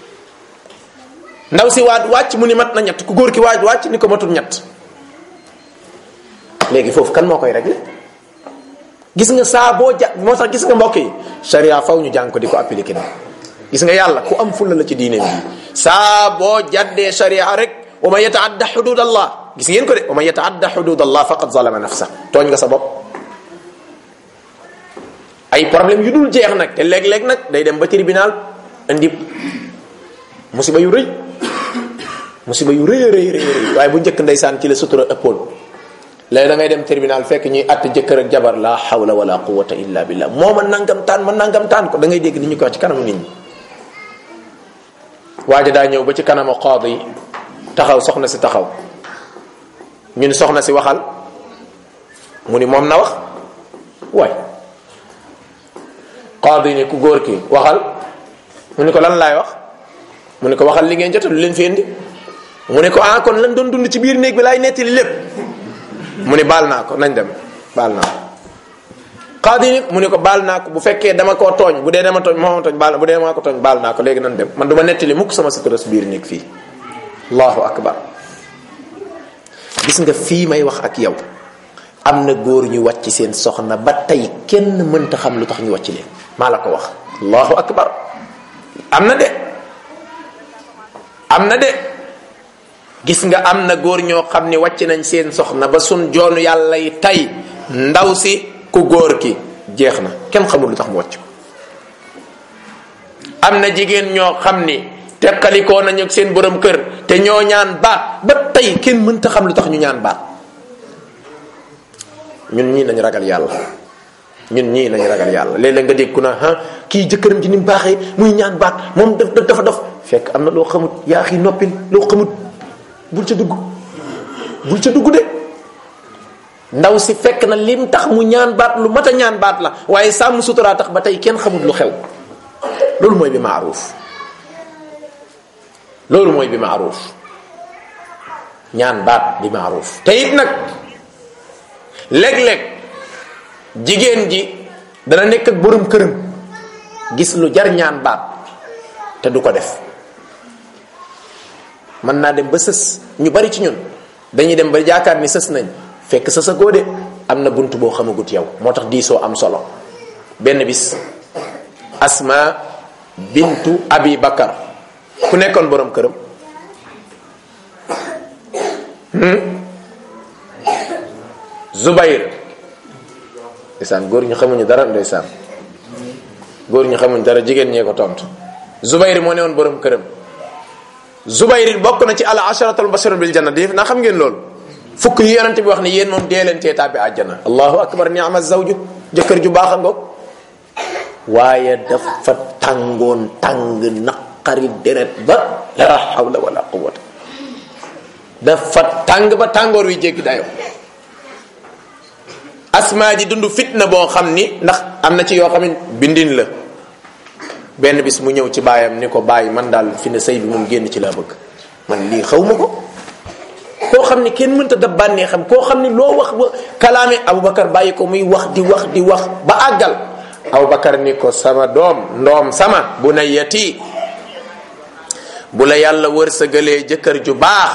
ndaw si waat wàcc mu ni mat na ñett ku góor ki waaj wàcc ni ko matul ñett léegi foofu kan moo koy réglé gis nga saa boo ja moo tax gis nga mbokk yi sharia faw ñu jàng ko di ko appliqué na gis nga yàlla ku am fulla la ci diine bi saa boo jaddee sharia rek wa man yataadda xudud allah gis ngeen ko de wa man yataadda xudud allah faqad zalama nafsa tooñ nga sa bopp ay problème yu dul jeex nag te léeg-léeg nag day dem ba tribunal indi musiba yu rëy musiba yu rëy rëy rëy rëy waaye bu njëkk ndeysaan ci la sutura ëppoon léegi da ngay dem tribunal fekk ñuy att jëkkër ak jabar la hawla wala quwata illa billah moo ma nangam taan ma nangam taan ko da ngay dégg ni ñu ko wax ci kanamu nit ñi waaja daa ñëw ba ci kanamu qaadi taxaw soxna si taxaw ñu ni soxna si waxal mu ni moom na wax waay qaadi ni ku góor ki waxal mu ni ko lan laay wax mu ni ko waxal li ngeen jota lu leen fi indi mu ni ko ah kon lan doon dund ci biir néeg bi laay nettali lépp mu ni baal naa ko nañ dem baal naa ko qaadi ni mu ni ko baal naa ko bu fekkee dama koo tooñ bu dee dama tooñ moo tooñ baal bu dee dama ko tooñ baal naa ko léegi nan dem man du ma nettali mukk sama sutura si biir néeg fii allahu akbar gis nga fii may wax ak yow am na góor ñu wàcc seen soxna ba tey kenn mënta xam lu tax ñu wàcc leen maa la ko wax allahu akbar am na de am am na de gis nga am na góor ñoo xam ni wàcc nañ seen soxna ba sun joonu yàlla yi tey ndaw si ku góor ki jeex na kenn xamul lu tax mu wàcc ko am na jigéen ñoo xam ni teqalikoo nañu ak seen borom kër te ñoo ñaan baat ba tey kenn mënta xam lu tax ñu ñaan baat ñun ñii nañu ragal yàlla ñun ñii nañu ragal yàlla léeg-léeg nga dégg ku na ah kii jëkkëram ji ni mu baaxee muy ñaan baat moom daf dafa dof fekk am na loo xamut yaa xi noppil loo xamut bul ca dugg bul ca dugg de ndaw si fekk na lim tax mu ñaan baat lu mat a ñaan baat la waaye sàmm suturaa tax ba tey kenn xamut lu xew loolu mooy bi maaruuf loolu mooy bi maaruuf ñaan baat bi maaruuf te it nag léeg-léeg jigéen ji dana nekk ak borom këram gis lu jar ñaan baat te du ko def mën naa dem ba sës ñu bari ci ñun dañuy dem ba jaakaar ni sës nañ fekk sës a góode am na bunt boo xamagut yow moo tax diisoo am solo benn bis asma bintu abi bakar ku nekkoon borom këram zubayr ndeysaan góor ñu xamuñu dara ndeysaan góor ñu xamuñu dara jigéen ñee ko tontu zubayr moo ne woon borom këram zubayr bokk na ci al asharatul basharun bil janna def naa xam ngeen loolu fukk yi yonent bi wax ne yéen moom dee leen tee tàbbi àjjana allahu akbar ni'ma zawju jëkkër ju baax a ngoog waaye dafa tàngoon tàng naqari deret ba la hawla wala quwwata dafa tàng ba tàngoor wi jéggi dayo asmaa ji dund fitna boo xam ni ndax am na ci yoo xam ne bindin la benn bis mu ñëw ci baayam ni ko bàyyi man daal fi ne sëy bi moom génn ci laa bëgg man lii xaw ma ko koo xam ni kenn mënta dab bànnee xam koo xam ni loo wax ba kalaame Aboubacar bàyyi ko muy wax di wax di wax ba àggal Aboubacar ni ko sama doom ndoom sama bu na yati bu la yàlla wërsëgalee jëkkër ju baax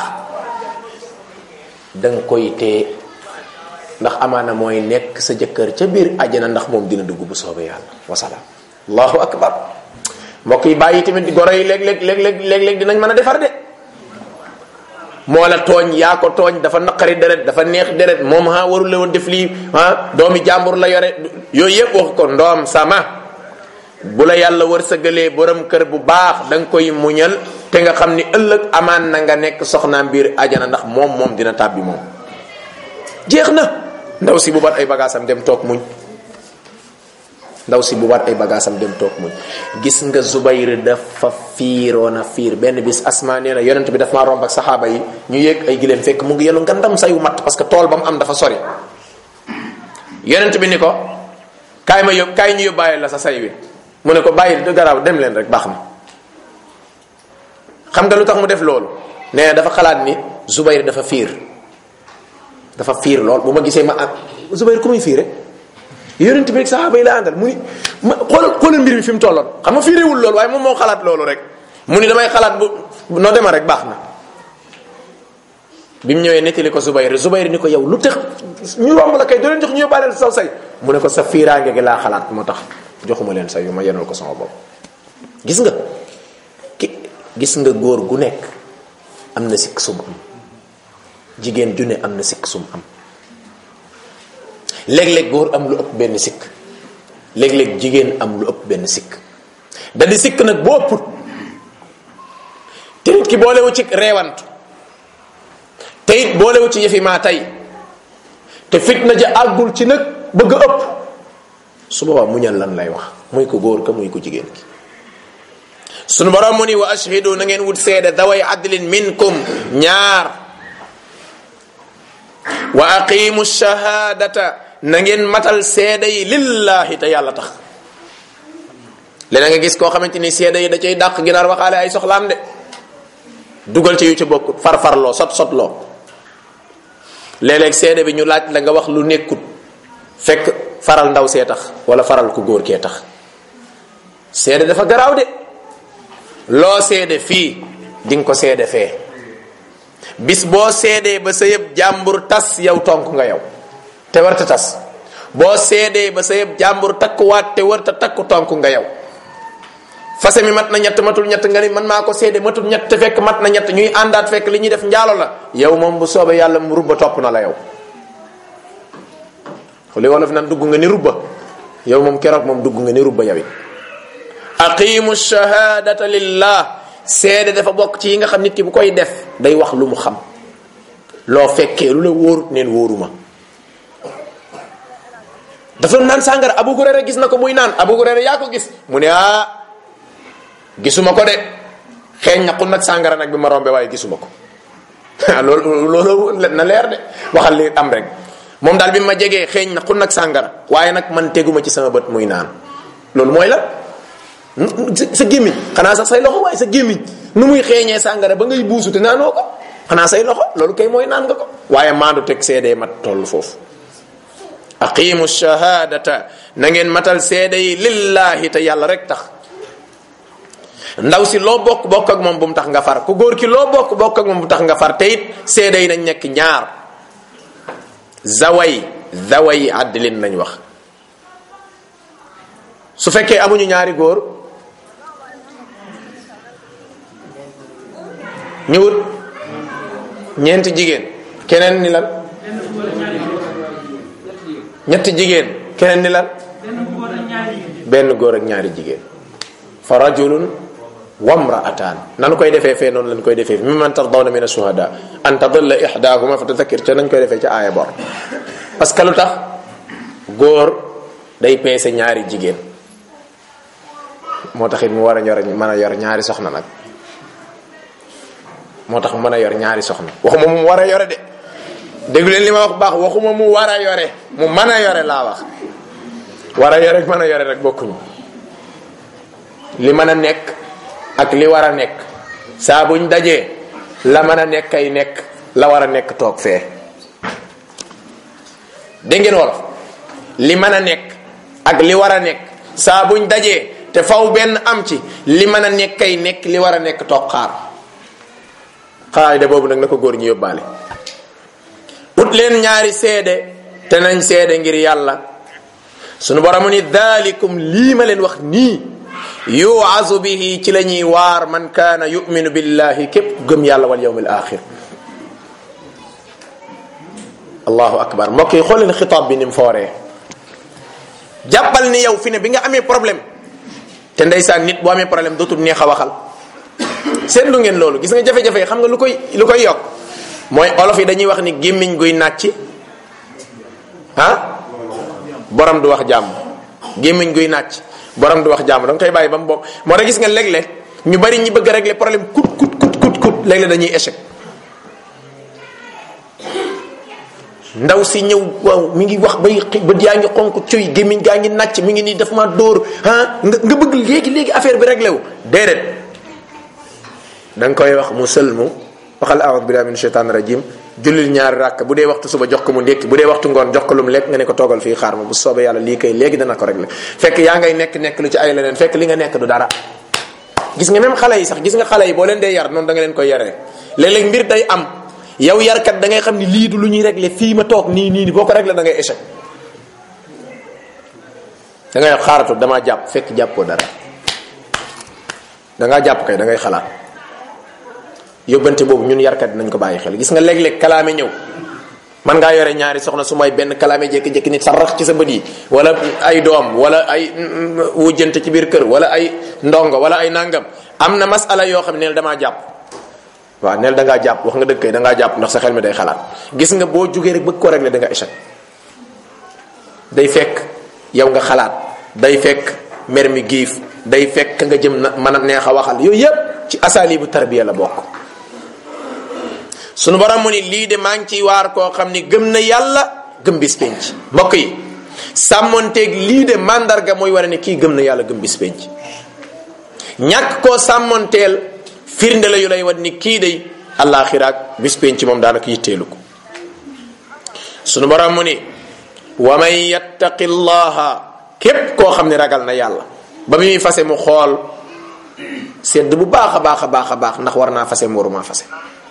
danga koy tee ndax amaana mooy nekk sa jëkkër ca biir àjjana ndax moom dina dugg bu soobee yàlla wasalaam allahu akbar mbokk yi bàyyi tamit goro yi léeg-léeg léeg-léeg léeg-léeg dinañ mën a defar de moo la tooñ yaa ko tooñ dafa naqari deret dafa neex deret moom ha warul la woon def lii ah doomi jàmbur la yore yooyu yëpp wax ko ndoom sama bu la yàlla wërsëgalee borom kër bu baax da nga koy muñal te nga xam ni ëllëg amaan na nga nekk soxnaam biir ajana ndax moom moom dina tàbbi moom jeex na ndaw si bu bat ay bagaasam dem toog muñ ndaw si bu bat ay bagaasam dem toog muñ gis nga Zubayr dafa fiiroon a fiir benn bis asma nee na yonent bi daf maa romb ak saxaaba yi ñu yéeg ay gileem fekk mu ngi yenu ngandam sayu matt parce que tool ba mu am dafa sori yonent bi ni ko kaay ma yób kaay ñu yóbbaale la sa say wi mu ne ko bàyyi du garaaw dem leen rek baax na xam nga lu tax mu def loolu nee na dafa xalaat ni Zubayr dafa fiir dafa fiir lool bu ma gisee ma ah Zubayr ku muy fiire yonent bi rek saxaaba yi la àndal mu ni ma xoolal xoolal mbir mi fi mu tolloon xam nga fiirewul loolu waaye moom moo xalaat loolu rek mu ni damay xalaat bu noo dema rek baax na bi mu ñëwee nettali ko Zubayr Zubayr ni ko yow lu tax ñu romb la kay doo leen jox ñu yóbbaaleel saw say mu ne ko sa fiiraange gi laa xalaat moo tax joxuma leen say yu ma yenal ko sama bopp gis nga ki gis nga góor gu nekk am na sikk sum am jigéen ju ne am na sikk sum am léeg-léeg góor am lu ëpp benn sikk léeg-léeg jigéen am lu ëpp benn sikk da di sikk nag bu ëpput te nit ki boolewu ci reewantu te it boolewu ci yëfi maa tey te fitna ja àggul ci nag bëgg a ëpp su boobaa muñal lan lay wax muy ko góor ka muy ko jigéen ki sunu borom mu ni wa ashhidu na ngeen wut seede daway adlin minkum ñaar wa aqimu shahadata na ngeen matal seede yi lillahi te yàlla tax leneen nga gis koo xamante ni seede yi da cay dàq ginaar waxaale ay soxlaam de dugal ci yu ci bokk farfarloo sot sotloo léeg-léeg seede bi ñu laaj la nga wax lu nekkut fekk faral ndaw see tax wala faral ku góor kee tax seede dafa garaaw de loo seede fii di nga ko seede fee bis boo seedee ba sa yëb jàmbur tas yow tonk nga yow te warta tas boo seedee ba sa yëb jàmbur takkuwaat te warta takku tonk nga yow fase mi mat na ñett matul ñett nga ni man maa ko seede matul ñett te fekk mat na ñett ñuy àndaat fekk li ñuy def njaalo la yow moom bu soobee yàlla mu rubba topp na la yow li wolof nan dugg nga ni rubba yow moom keroog moom dugg nga ni rubba yow it aqimu shahadata lillah seede dafa bokk ci yi nga xam nit ki bu koy def day wax lu mu xam loo fekkee lu la wóorut neen wóoruma dafa naan sàngara abu hurayra gis na ko muy naan abu hurayra yaa ko gis mu ne ah gisuma ko de xeeñ na xun nag sàngara nag bi ma rombe waaye gisuma ko loolu loolu na leer de waxal li am rek moom daal bi ma jegee xeeñ na xun nag sàngara waaye nag man teguma ci sama bët muy naan loolu mooy la sa gémmiñ xanaa sax say loxo waaye sa gémmiñ nu muy xeeñee sàngara ba ngay buusu te naanoo ko xanaa say loxo loolu kay mooy naan nga ko waaye maandu teg seedee mat toll foofu aqimu shahadata na ngeen matal seede yi lillahi te yàlla rek tax ndaw si loo bokk bokk ak moom bu mu tax nga far ku góor ki loo bokk bokk ak moom bu mu tax nga far te it seede yi nañ nekk ñaar zaway zaway àddilin nañ wax su fekkee amuñu ñaari góor ñëwut ñeenti jigéen keneen ni lan ñetti jigéen keneen ni lan benn góor ak ñaari jigéen fa rajulun wamra'atan nanu koy defee fee noonu lañ koy defee mimman tardawna min ashuhada an tadilla ihdahuma fa tadhakkir ca nañ koy defee ca aaya bor parce que lu tax góor day peese ñaari jigéen moo tax it mu war a yor mën a yor ñaari soxna nag moo tax mu mën a yor ñaari soxna waxuma mu war a yore de déglu leen li ma wax baax waxuma mu war a yore mu mën a yore laa wax war a yore mën a yore rek bokkuñu li mën a nekk ak li war a nekk saa buñ dajee la mën a nekk ay nekk la war a nekk toog fee dégg ngeen wolof li mën a nekk ak li war a nekk saa buñ dajee te faw benn am ci li mën a nekk ay nekk li war a nekk toog xaar xaayida boobu nag na ko góor ñi yóbbaale ut leen ñaari seede te nañ seede ngir yàlla sunu boromu ni dalikum lii ma leen wax nii yuazu bihi ci la ñuy waar man kaana yuminu billahi képp gëm yàlla wal yawm al axir allahu akbar mbokk yi xool leen xitaab bi ni mu fooree jàppal ni yow fi ne bi nga amee problème te ndeysaan nit boo amee problème dootul neex a waxal seetlu ngeen loolu gis nga jafe-jafe yi xam nga lu koy lu koy yokk mooy olof yi dañuy wax ni gémmiñ guy nàcc ah borom du wax jàmm gémmiñ guy nàcc borom du wax jàmm da nga koy bàyyi ba mu bopp moo tax gis nga léeg-léeg ñu bari ñi bëgg a régler problème kut kut kut kut kut léeg-léeg dañuy échec ndaw si ñëw waaw mi ngi wax bay bët yaa ngi xonk cuy gémmiñ gaa ngi nàcc mi ngi nii daf ma dóor ah nga nga bëgg léegi léegi affaire bi réglé wu déedéet da nga koy wax mu sëlmu waxal aoudu billahi min shaitan rajim jullil ñaari ràkk bu dee waxtu suba jox ko mu ndékki bu dee waxtu ngoon jox ko lu mu lekk nga ne ko toogal fii xaar ma bu soobee yàlla lii kay léegi dana ko réglé fekk yaa ngay nekk nekk lu ci ay leneen fekk li nga nekk du dara gis nga même xale yi sax gis nga xale yi boo leen dee yar noonu da nga leen koy yaree léeg-léeg mbir day am yow yarkat da ngay xam ni lii du lu ñuy réglé fii ma toog nii nii nii boo ko réglé da ngay échec da ngay xaaratu damaa jàpp fekk jàppoo dara da ngaa jàpp kay da ngay xalaat yóbbante boobu ñun yarkat nañ ko bàyyi xel gis nga léeg-léeg kalaame ñëw man ngaa yore ñaari soxna su may benn kalaame jékki-jékki nit sa rax ci sa bët yi wala ay doom wala ay wujjante ci biir kër wala ay ndongo wala ay nangam am na masala yoo xam ne damaa jàpp waaw neel da ngaa jàpp wax nga dëgg kay da ngaa jàpp ndax sa xel mi day xalaat gis nga boo jugee rek bëgg ko régler da nga échec day fekk yow nga xalaat day fekk mer mi giif day fekk nga jëm na mën a neex a waxal yooyu yépp ci asaalibu tarbiya la bokk sunu borom mu ni lii de maa ngi ciy waar koo xam ni gëm na yàlla gëm bis penc mbokk yi sàmmonteeg lii de mandarga mooy wane ne kii gëm na yàlla gëm bis penc ñàkk koo sàmmonteel firnde la yu lay wan ni kii de àllaaxiraak bis penc moom daanaka yitteelu ko sunu borom mu ni wa man yattaqi llaha képp koo xam ne ragal na yàlla ba muy fase mu xool sedd bu baax a baax a baax a baax ndax war naa fase mu waruma fase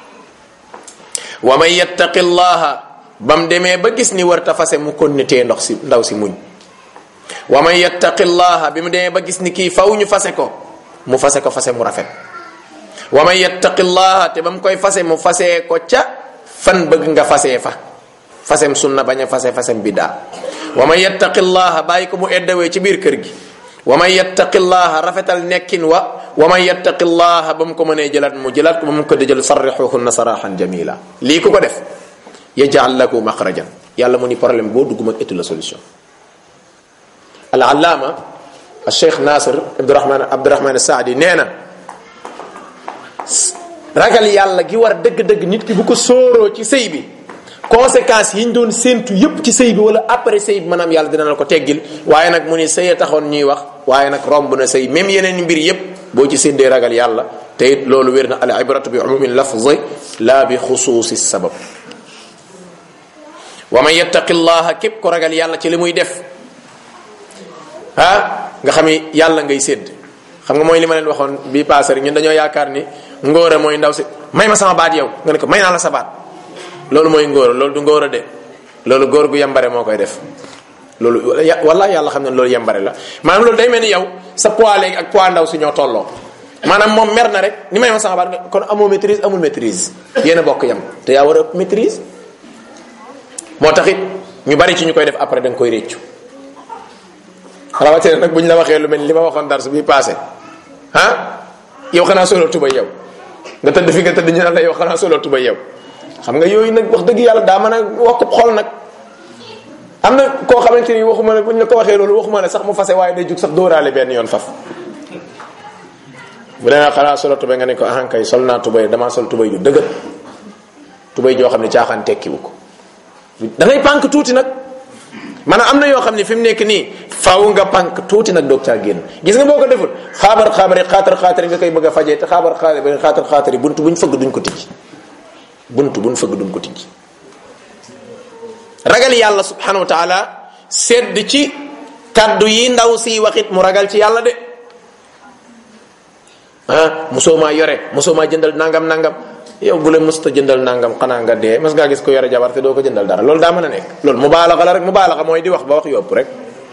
wa man yattaqi llaha ba mu demee ba gis ni warta fase mu kon ni tee ndox si ndaw si muñ wa man yattaqi llaha bi mu demee ba gis ni kii faw ñu fase ko mu fase ko fase mu rafet wa man yattaqillaha te ba mu koy fase mu fasee ko ca fan bëgg nga fasee fa fasem sunna bañ a fase fasem biddaa wa man yattaqillaha bàyyi ko mu eddawee ci biir kër gi wa man yattaqillaha rafetal nekkin wa wa man yattaqillaha ba mu ko mënee jëlaat mu jëlaat ko ba mu ko di jël sarrixuhunna saraxan jamila lii ku ko def yajal lahu maxrajan yàlla mu ni problème boo dugg mag étu la solution al allaama al cheikh nasir abdurahman abdurahman saadi nee na ragal yàlla gi war dëgg-dëgg nit ki bu ko sóoroo ci sëy bi conséquences yi ñu doon séentu yépp ci sëy bi wala après sëy bi maanaam yàlla dina la ko teggil waaye nag mu ni sëy taxoon ñuy wax waaye nag romb na sëy même yeneen mbir yépp boo ci séendee ragal yàlla te it loolu wér na al ibratu bi umumi lafzi la bi xusuusi sabab wa man yattaqi llaha képp ko ragal yàlla ci li muy def ah nga xam ni yàlla ngay sédd xam nga mooy li ma leen waxoon bii passé rek ñun dañoo yaakaar ni ngóora mooy ndaw si may ma sama baat yow nga ne ko may naa la sa baat loolu mooy ngóora loolu du ngóora de loolu góor gu yambare moo koy def loolu wala yàlla xam ne loolu yambare la maanaam loolu day mel ni yow sa poids léegi ak poids ndaw si ñoo tolloo maanaam moom mer na rek ni may ma sama baat kon amoo maîtrise amul maîtrise yéen a bokk yam te yaa war a ëpp maîtrise moo taxit ñu bari ci ñu koy def après da nga koy réccu rawatina nag bu ñu la waxee lu mel ni li ma waxoon dar su bii passé ah yow xanaa solo tuba yow nga tëdd fi nga tëdd ñu naan la yow xanaa solo tuba yow xam nga yooyu nag wax dëgg yàlla daa mën a wokkub xol nag am na koo xamante ni waxuma la bu ñu la ko waxee loolu waxuma la sax mu fase waaye day jug sax dóoraale benn yoon faf bu demee xanaa solo tubay nga ne ko ahankay sol naa tubay damaa sol tubay ju dëgër tubay joo xam ne caaxaan tekkiwu ko da ngay pànk tuuti nag maanaam am na yoo xam ne fi mu nekk nii faaw nga pànk tuuti nag doog caa génn gis nga boo ko deful xaabar xaabar yi xaatar xaatar nga koy bëgg a fajee te xaabar xaabar yi xaatar xaatar yi bunt buñ fëgg duñ ko tijji bunt buñ fëgg duñ ko tijji ragal yàlla subhanahu wa taala sedd ci kaddu yi ndaw si waxit mu ragal ci yàlla de ah mosoo maa yore mosoo maa jëndal nangam nangam yow bu la mësta jëndal nangam xanaa nga dee mas ngaa gis ko yore jabar te doo ko jëndal dara loolu daa mën a nekk loolu mubaalaxa la rek mubaalaxa mooy di wax ba wax yopp rek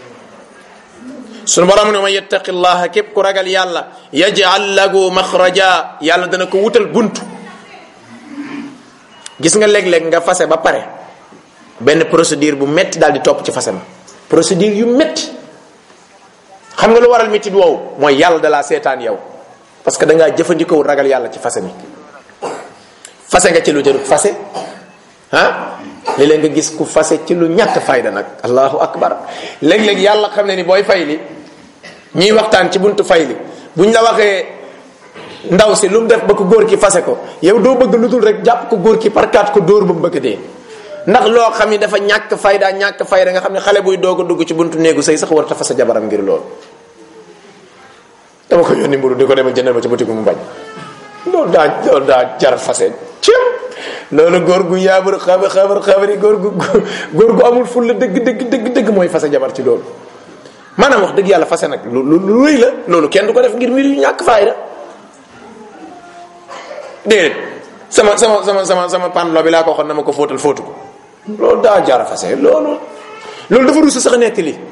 sunu borom ne ma yettaqi llaha képp ku ragal yàlla yaj'al lahu maxraja yàlla dana ko wutal buntu gis nga léeg-léeg nga fase ba pare benn procédure bu metti daal di topp ci fase ma procédure yu metti xam nga lu waral métti woowu mooy yàlla da laa seetaan yow parce que da ngaa jëfandikoo ragal yàlla ci fase mi fase nga ci lu jarut fase ah léeg-léeg nga gis ku fase ci lu ñàkk fayda nag allahu akbar léeg-léeg yàlla xam ne ni booy fay li ñuy waxtaan ci buntu fay li buñ la waxee ndaw si lu mu def ba ko góor ki fase ko yow doo bëgg lu dul rek jàpp ko góor ki par kaat ko dóor ba mu bëgg dee ndax loo xam ni dafa ñàkk fayda ñàkk fayda nga xam ne xale buy doog a dugg ci buntu néegu sëy sax war ta fase jabaram ngir loolu dama ko yónni mburu di ko demal jëndal ma ci boutique mu bañ loolu daa loolu daa jar fase cim loolu góor gu yaabar xabar xabar xabari góor gu góor gu amul ful la dëgg dëgg dëgg dëgg mooy fase jabar ci loolu maanaam wax dëgg yàlla fase nag lu lu rëy la loolu kenn du ko def ngir mbir yu ñàkk fayda déedéet sama sama sama sama sama panlo bi laa ko waxoon na ma ko fóotal fóotu ko loolu daa jar fase loolu loolu dafa rusa sax nekk li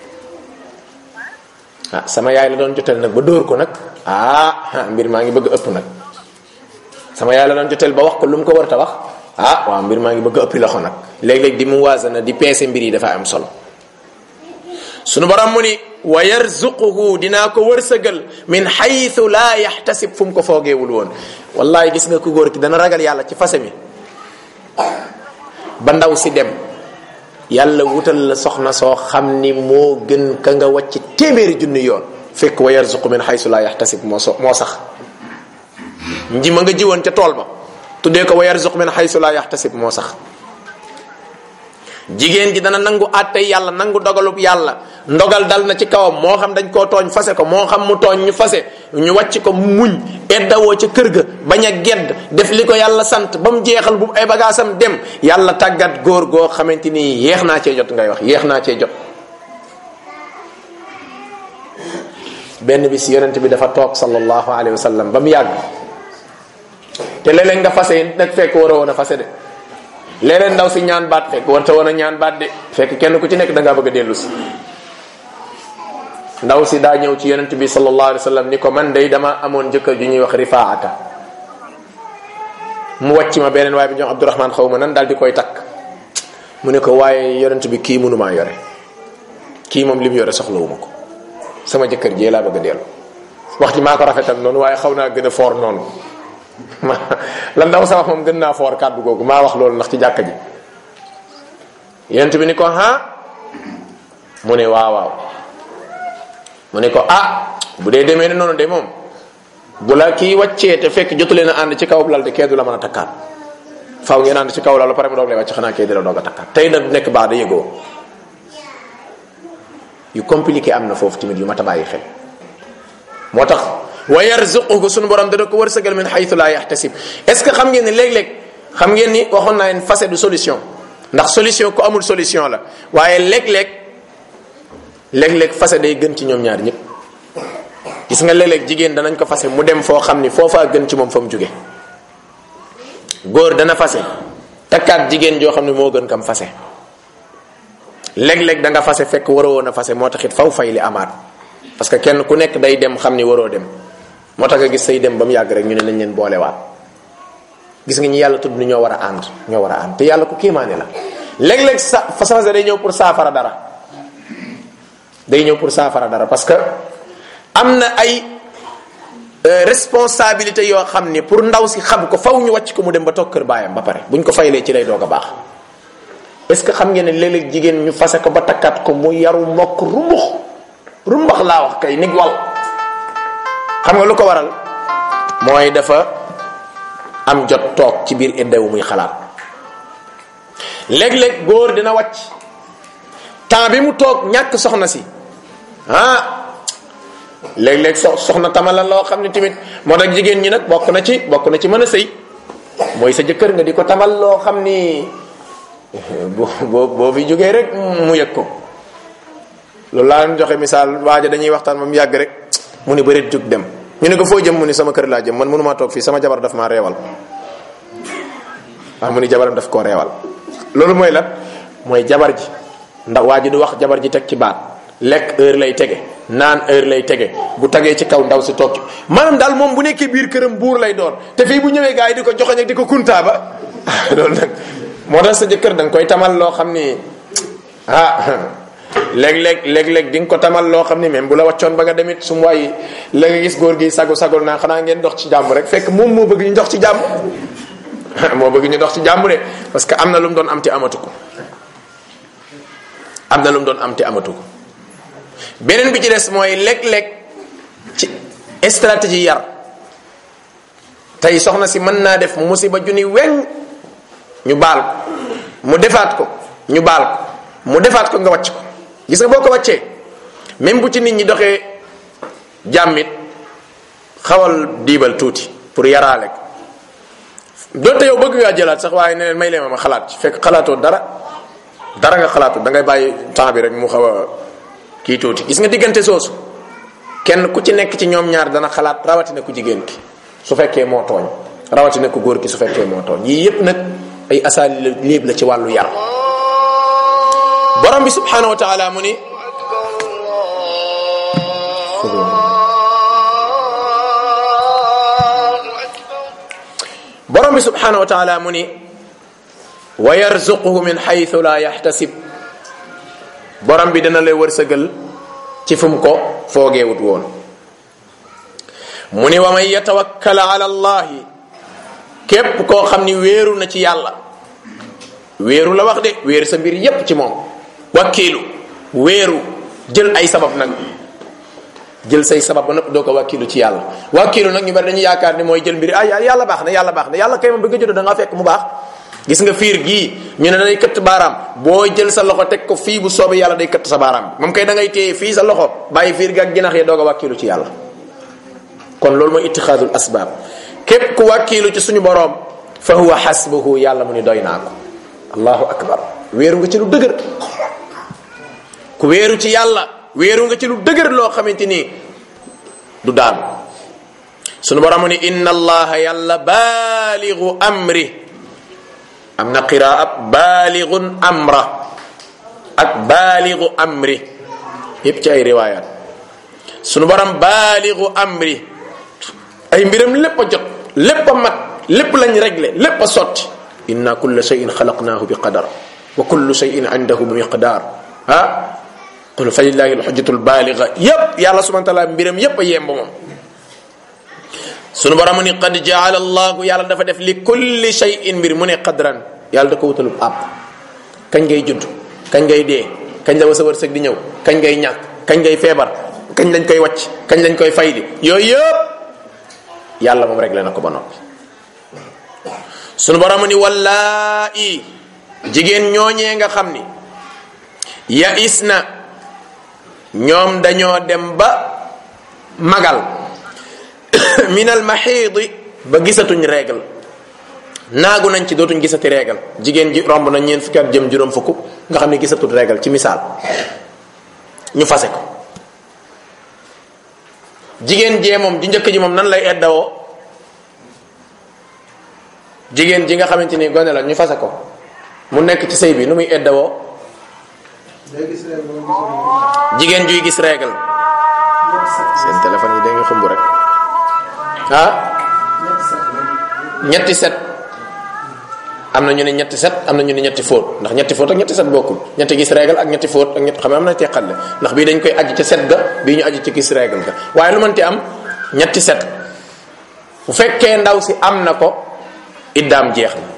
ah sama yaay la doon jotel nag ba dóor ko nag ah mbir maa ngi bëgg ëpp nag sama yaay la doon jotel ba wax ko lu mu ko war a wax ah waaw mbir maa ngi bëgg ëppi loxo nag léeg-léeg di mu waasana di peese mbir yi dafa am solo sunu borom mu ni wa yarzuquhu dinaa ko wërsëgal min xaytu laa yaxtasib fu mu ko foogeewul woon wallahi gis nga ku góor ki dana ragal yàlla ci fase mi ba ndaw si dem yàlla wutal la soxna soo xam ni moo gën ka nga wàcc téeméeri junni yoon fekk wa yarzuqu min xaytu laa yaxtasib moo so moo sax nji ma nga jiwoon ca tool ba tuddee ko wa yarzuq min xaysu laa yaxtasib moo sax jigéen ji dana nangu àtte yàlla nangu dogalub yàlla ndogal dal na ci kawam moo xam dañ koo tooñ fase ko moo xam mu tooñ ñu fase ñu wàcc ko muñ eddawoo ca kër ga bañ a gedd def li ko yàlla sant ba mu jeexal bu ay bagaasam dem yàlla tàggat góor goo xamante ni yeex naa cee jot ngay wax yeex naa cee jot benn bis yonent bi dafa toog sallallahu alayhi wa sallam ba mu yàgg te léeg-léeg nga fase nag fekk war a woon a fase de léeg-léeg ndaw si ñaan baat fekk warta woon a ñaan baat de fekk kenn ku ci nekk da ngaa bëgg a dellu si ndaw si daa ñëw ci yonent bi sallallahu alayhi wa sallam ni ko man day dama amoon jëkkër ju ñuy wax rifaata mu wàcc ma beneen waaye bi ñoom abdourahman xaw ma nan daal di koy takk mu ne ko waaye yonent bi kii mënumaa yore kii moom li mu yore soxlawuma ko sama jëkkër jee laa bëgg a dellu wax ji maa ko rafetal noonu waaye xaw naa gën a foor noonu ma la ndaw sa wax moom gën naa foor kàddu googu maa wax loolu ndax ci jàkka ji yonent bi ni ko ha mu ne waaw waaw mu ne ko ah bu dee demee ne noonu de moom bu la kii wàccee te fekk jotu leen a ànd ci kaw lal de kee du la mën a takkaat faaw ngeen ànd ci kaw lal ba pare mu doog lay wàcc xanaa kee di la doog a takkaat tey nag nekk baax da yëgoo yu compliqué am na foofu tamit yu mat a bàyyi xel moo tax wa yarzuquhu sunu borom dana ko wërsëgal min xaytu laa yaxtasib est ce que xam ngeen ne léeg-léeg xam ngeen ni waxoon naa leen facette du solution ndax solution ku amul solution la waaye léeg-léeg léeg-léeg fase day gën ci ñoom ñaar ñëpp gis nga léeg-léeg jigéen danañ ko fase mu dem foo xam ni foofaa gën ci moom fa mu jóge góor dana fase takkaat jigéen joo xam ne moo gën kam fase léeg-léeg da nga fase fekk waroo woon a fase moo taxit faw fay li amaat parce que kenn ku nekk day dem xam ni waroo dem moo tax nga gis say dem ba mu yàgg rek ñu ne nañ leen boolewaat gis nga ñi yàlla tudd ni ñoo war a ànd ñoo war a ànd te yàlla ku kéemaane la léeg-léeg sa fase day ñëw pour saafara dara day ñëw pour saafara dara parce que am na ay responsabilité yoo xam ni pour ndaw si xam ko faw ñu wàcc ko mu dem ba toog kër baayam ba pare buñ ko faylee ci lay doog a baax est-ce que xam ngeen ne léeg-léeg jigéen ñu fase ko ba takkat ko mu yaru mbokk rumbux rumbax laa wax kay nig wal xam nga lu ko waral mooy dafa am jot toog ci biir iddewu muy xalaat léeg-léeg góor dina wàcc temps bi mu toog ñàkk soxna si ah léeg-léeg so soxna tamala loo xam ne tamit moo tax jigéen ñi nag bokk na ci bokk na ci mën a sëy mooy sa jëkkër nga di ko tamal loo xam ni boo boo boo fi jógee rek mu yëg ko loolu laa leen joxe misaal waaja dañuy waxtaan ba mu yàgg rek mu ni bëreet jóg dem ñu ne ko foo jëm mu ni sama kër laa jëm man mënumaa toog fii sama jabar daf maa reewal waaw mu ni jabaram daf koo reewal loolu mooy lan mooy jabar ji ndax waa ji du wax jabar ji teg ci baat lekk heure lay tege naan heure lay tege bu tagee ci kaw ndaw si toog ci maanaam daal moom bu nekkee biir këram buur lay doon te fii bu ñëwee gars yi di ko joxoñ ak di ko kuntaaba loolu nag moo tax sa jëkkër da nga koy tamal loo xam ni ah léeg-léeg léeg-léeg di nga ko tamal loo xam ni même bu la wàccoon ba nga demit su mu waay la nga gis góor gi sagu sagul naa xanaa ngeen dox ci jàmm rek fekk moom moo bëgg ñu dox ci jàmm moo bëgg ñu dox ci jàmm de parce que am na lu mu doon am te amatu ko am na lu mu doon am te amatu ko beneen bi ci des mooy léeg-léeg ci stratégie yar tey soxna si mën naa def musiba junni weñ ñu baal ko mu defaat ko ñu baal ko mu defaat ko nga wàcc ko gis nga boo ko wàccee même bu ci nit ñi doxee jàmmit xawal diibal tuuti pour yaraale ko donte yow bëgg ngaa jëlaat sax waaye ne leen may leen ma xalaat ci fekk xalaatoo dara dara nga xalaatoo da ngay bàyyi temps bi rek mu xaw a kii tuuti gis nga diggante soosu kenn ku ci nekk ci ñoom ñaar dana xalaat rawatina ku jigéen ki su fekkee moo tooñ rawatina ku góor ki su fekkee moo tooñ yii yépp nag ay asaali léeb la ci wàllu yar borom bi subhanahu wa taala mu ni borom bi subhanahu wa taala mu ni wa yarzuquhu min xaytu la yaxtasib borom bi dana lay wërsëgal ci fu mu ko foogeewut woon mu ni wa man yatawakkal ala allahi képp koo xam ni wéeru na ci yàlla wéeru la wax de wéeru sa mbir yépp ci moom wakkiilu wéeru jël ay sabab nag jël say sabab ba nëpp doo ko wakkiilu ci yàlla wakkiilu nag ñu bari dañuy yaakaar ni mooy jël mbiri ay yàlla baax na yàlla baax na yàlla kay moom bi nga juddoo da nga fekk mu baax gis nga fiir gii ñu ne day këtt baaraam boo jël sa loxo teg ko fii bu soobee yàlla day këtt sa baaraam bi moom kay da ngay téye fii sa loxo bàyyi fiir gi ak jinax yi doog a wakkiilu ci yàlla kon loolu mooy ittixaadul asbaab képp ku wakkiilu ci suñu boroom fa huwa xasbuhu yàlla mu ni doy naa ko allahu akbar wéeru nga ci lu dëgër ku wéeru ci yàlla wéeru nga ci lu dëgër loo xamante ni du daanu sunu borom mu ni inna allaha yàlla baaligu amri am na qiraa baaligun amra ak baaligu amri yépp ci ay riwayat sunu borom baaligu amri ay mbiram lépp a jot lépp a mat lépp lañ réglé lépp a sotti inna kulla shay'in xalaqnaahu bi qadar wa kullu shay'in indahu bi miqdar ah qul fa lillahi alxujjatu albaaliga yépp yàlla subhana taala mbiram yépp a yemb moom sunu borom ni qad jaala allahu yàlla dafa def li kulli shay'in mbir mu ne qadran yàlla da ko wutalub àpp kañ ngay judd kañ ngay dee kañ la wa sa wërsëg di ñëw kañ ngay ñàkk kañ ngay feebar kañ lañ koy wàcc kañ lañ koy fayli yooyu yëpp yàlla moom réglé na ko ba noppi sunu borom ni wallaahi jigéen ñooñee nga xam ni ya is na ñoom dañoo dem ba magal minal maxiidi ba gisatuñ régal naagu nañ ci dootuñ gisati régal jigéen ji romb na ñeent fukki at jëm juróom fukk nga xam ne gisatul régal ci misaal ñu fase ko jigéen jee moom ji njëkk ji moom nan lay eddawoo jigéen ji nga xamante ni gone la ñu fase ko mu nekk ci sëy bi nu muy eddawoo jigéen juy gis régal seen téléphone yi da nga xumb rek ah ñetti set am na ñu ne ñetti set am na ñu ne ñetti fóot ndax ñetti fóot ak ñetti set bokkul ñetti gis régal ak ñetti fóot ak ñetti xam ne am na teqale ndax bii dañ koy aji ca set ga bii ñu aji ci gis régal ga waaye lu mënti am ñetti set bu fekkee ndaw si am na ko iddaam jeex na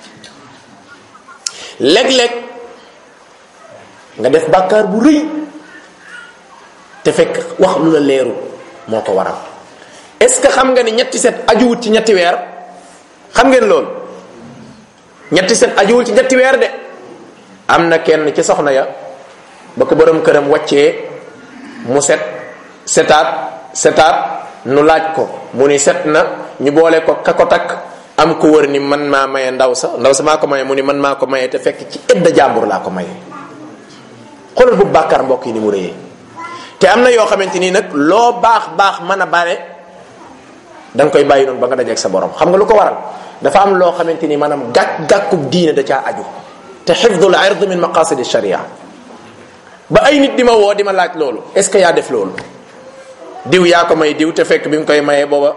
léeg-léeg nga def bàkkaar bu rëy te fekk wax lu la leeru moo ko waral est-ce que xam nga ni ñetti set ajuwut ci ñetti weer xam ngeen loolu ñetti set ajuwul ci ñetti weer de am na kenn ci soxna ya ba ko borom këram wàccee mu set setaat setaat nu laaj ko mu ni set na ñu boole ko ka ko takk am ko wër ni man maa maye ndaw sa ndaw sa maa ko maye mu ni man maa ko maye te fekk ci edda jàmbur laa ko maye xoolal bu bàkkaar mbokk yi ni mu rëyee te am na yoo xamante nii nag loo baax baax mën a bare da nga koy bàyyi noonu ba nga dajeeg sa borom xam nga lu ko waral dafa am loo xamante ni maanaam gàkk gàkkub diine da caa aju te xifdul ard min maqasid sharia ba ay nit di ma woo di ma laaj loolu est ce que yaa def loolu diw yaa ko may diw te fekk bi mu koy mayee booba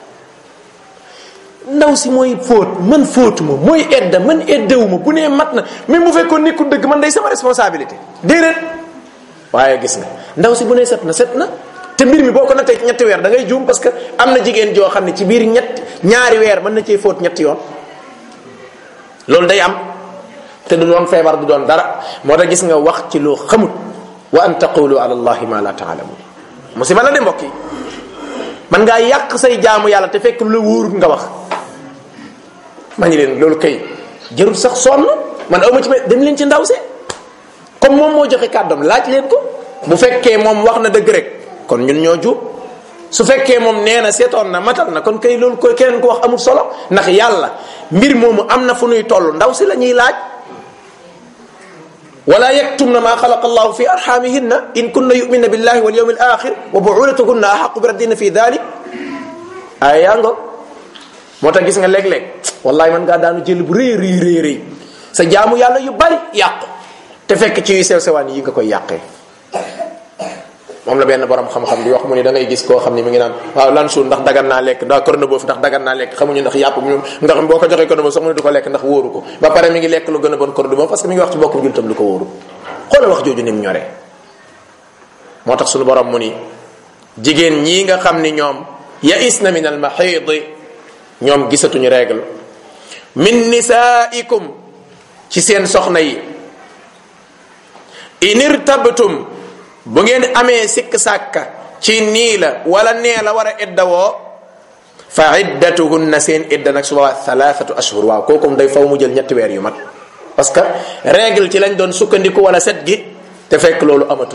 ndaw si mooy fóot man fóotuma mooy edda man eddewuma bu nee mat na même bu fekkoon nekkul dëgg man day sama responsabilité déedéet waaye gis nga ndaw si bu nee set na set na te mbir mi boo ko nattee ñetti weer da ngay juum parce que am na jigéen joo xam ne ci biir ñett ñaari weer mën na cee fóot ñetti yoon loolu day am te du doon feebar du doon dara moo tax gis nga wax ci loo xamut wa an taqulu ala allahi ma la taalamun musiba la de mbokk yi man ngaa yàq say jaamu yàlla te fekk lu la wóorut nga wax ma ñu leen loolu kay jarul sax sonn man awma ci ma dem leen ci ndaw si comme moom moo joxe kàddoom laaj leen ko bu fekkee moom wax na dëgg rek kon ñun ñoo juum su fekkee moom nee na seetoon na matal na kon kay loolu koy keneen ko wax amul solo ndax yàlla mbir moomu am na fu nuy toll ndaw si la ñuy laaj wala yaktumna ma xalaqa allahu fi arxamihinna in kunna yuminna billahi wal yawmi al axir wa buulatuhunna ahaqu bi raddina fi dalik ay yaa ngo moo tax gis nga léeg-léeg wallahi man ngaa daanu jël bu rëy rëy rëy rëy sa jaamu yàlla yu bari yàqu te fekk ci yu sew sewaan yi nga koy yàqee moom la benn borom xam-xam di wax mu ni da ngay gis koo xam ni mi ngi naan waaw lan suul ndax dagan naa lekk ndax korne boofu ndax dagan naa lekk xamuñu ndax yàpp ñoom ndax boo ko joxee korne boofu sax mu ne du ko lekk ndax wóoru ko ba pare mi ngi lekk lu gën a bon korne boobu parce que mi ngi wax ci bokkum jultam lu ko wóoru xoolal wax jooju ni mu ñoree moo tax suñu borom mu ni jigéen ñii nga xam ni ñoom yaisna min al mahid ñoom gisatuñu règle min nisaikum ci seen soxna yi in irtabtum bu ngeen amee sikk sàkka ci nii la wala nee la war a iddawoo fa iddatuhunna seen idda nag su boobaa thalathatu ashhur waaw kookum day faw mu jël ñetti weer yu mat parce que règle ci lañ doon sukkandiku wala set gi te fekk loolu amatul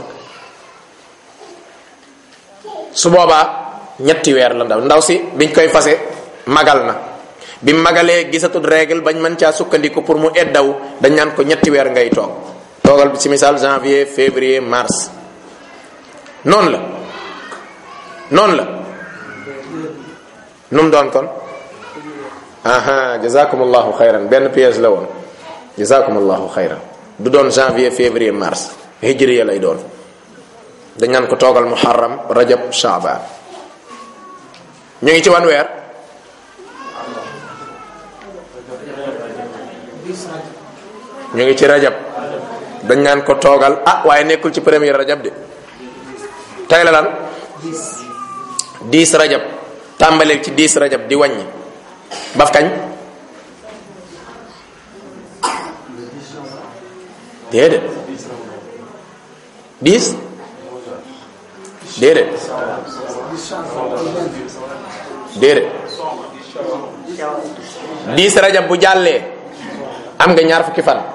su boobaa ñetti weer la ndaw ndaw si biñ koy fase magal na bi magalee gisatul règle bañ mën caa sukkandiku pour mu eddaw dañ naan ko ñetti weer ngay toog toogal ci misaal janvier février mars noonu la noonu la nu mu doon kon aha jazakumullahu xayran benn pièce la woon jazakumullahu xayran du doon janvier février mars hijriya lay doon dañ naan ko toogal muharram rajab shaaban ñu ngi ci wan weer ñu ngi ci rajab dañ naan ko toogal ah waaye nekkul ci premier rajab de tey la lan dix rajab tàmbaleel ci dix rajab di wàññi baf kañ déedéet dix déedéet déedéet dix rajab bu jàllee am nga ñaar fukki fan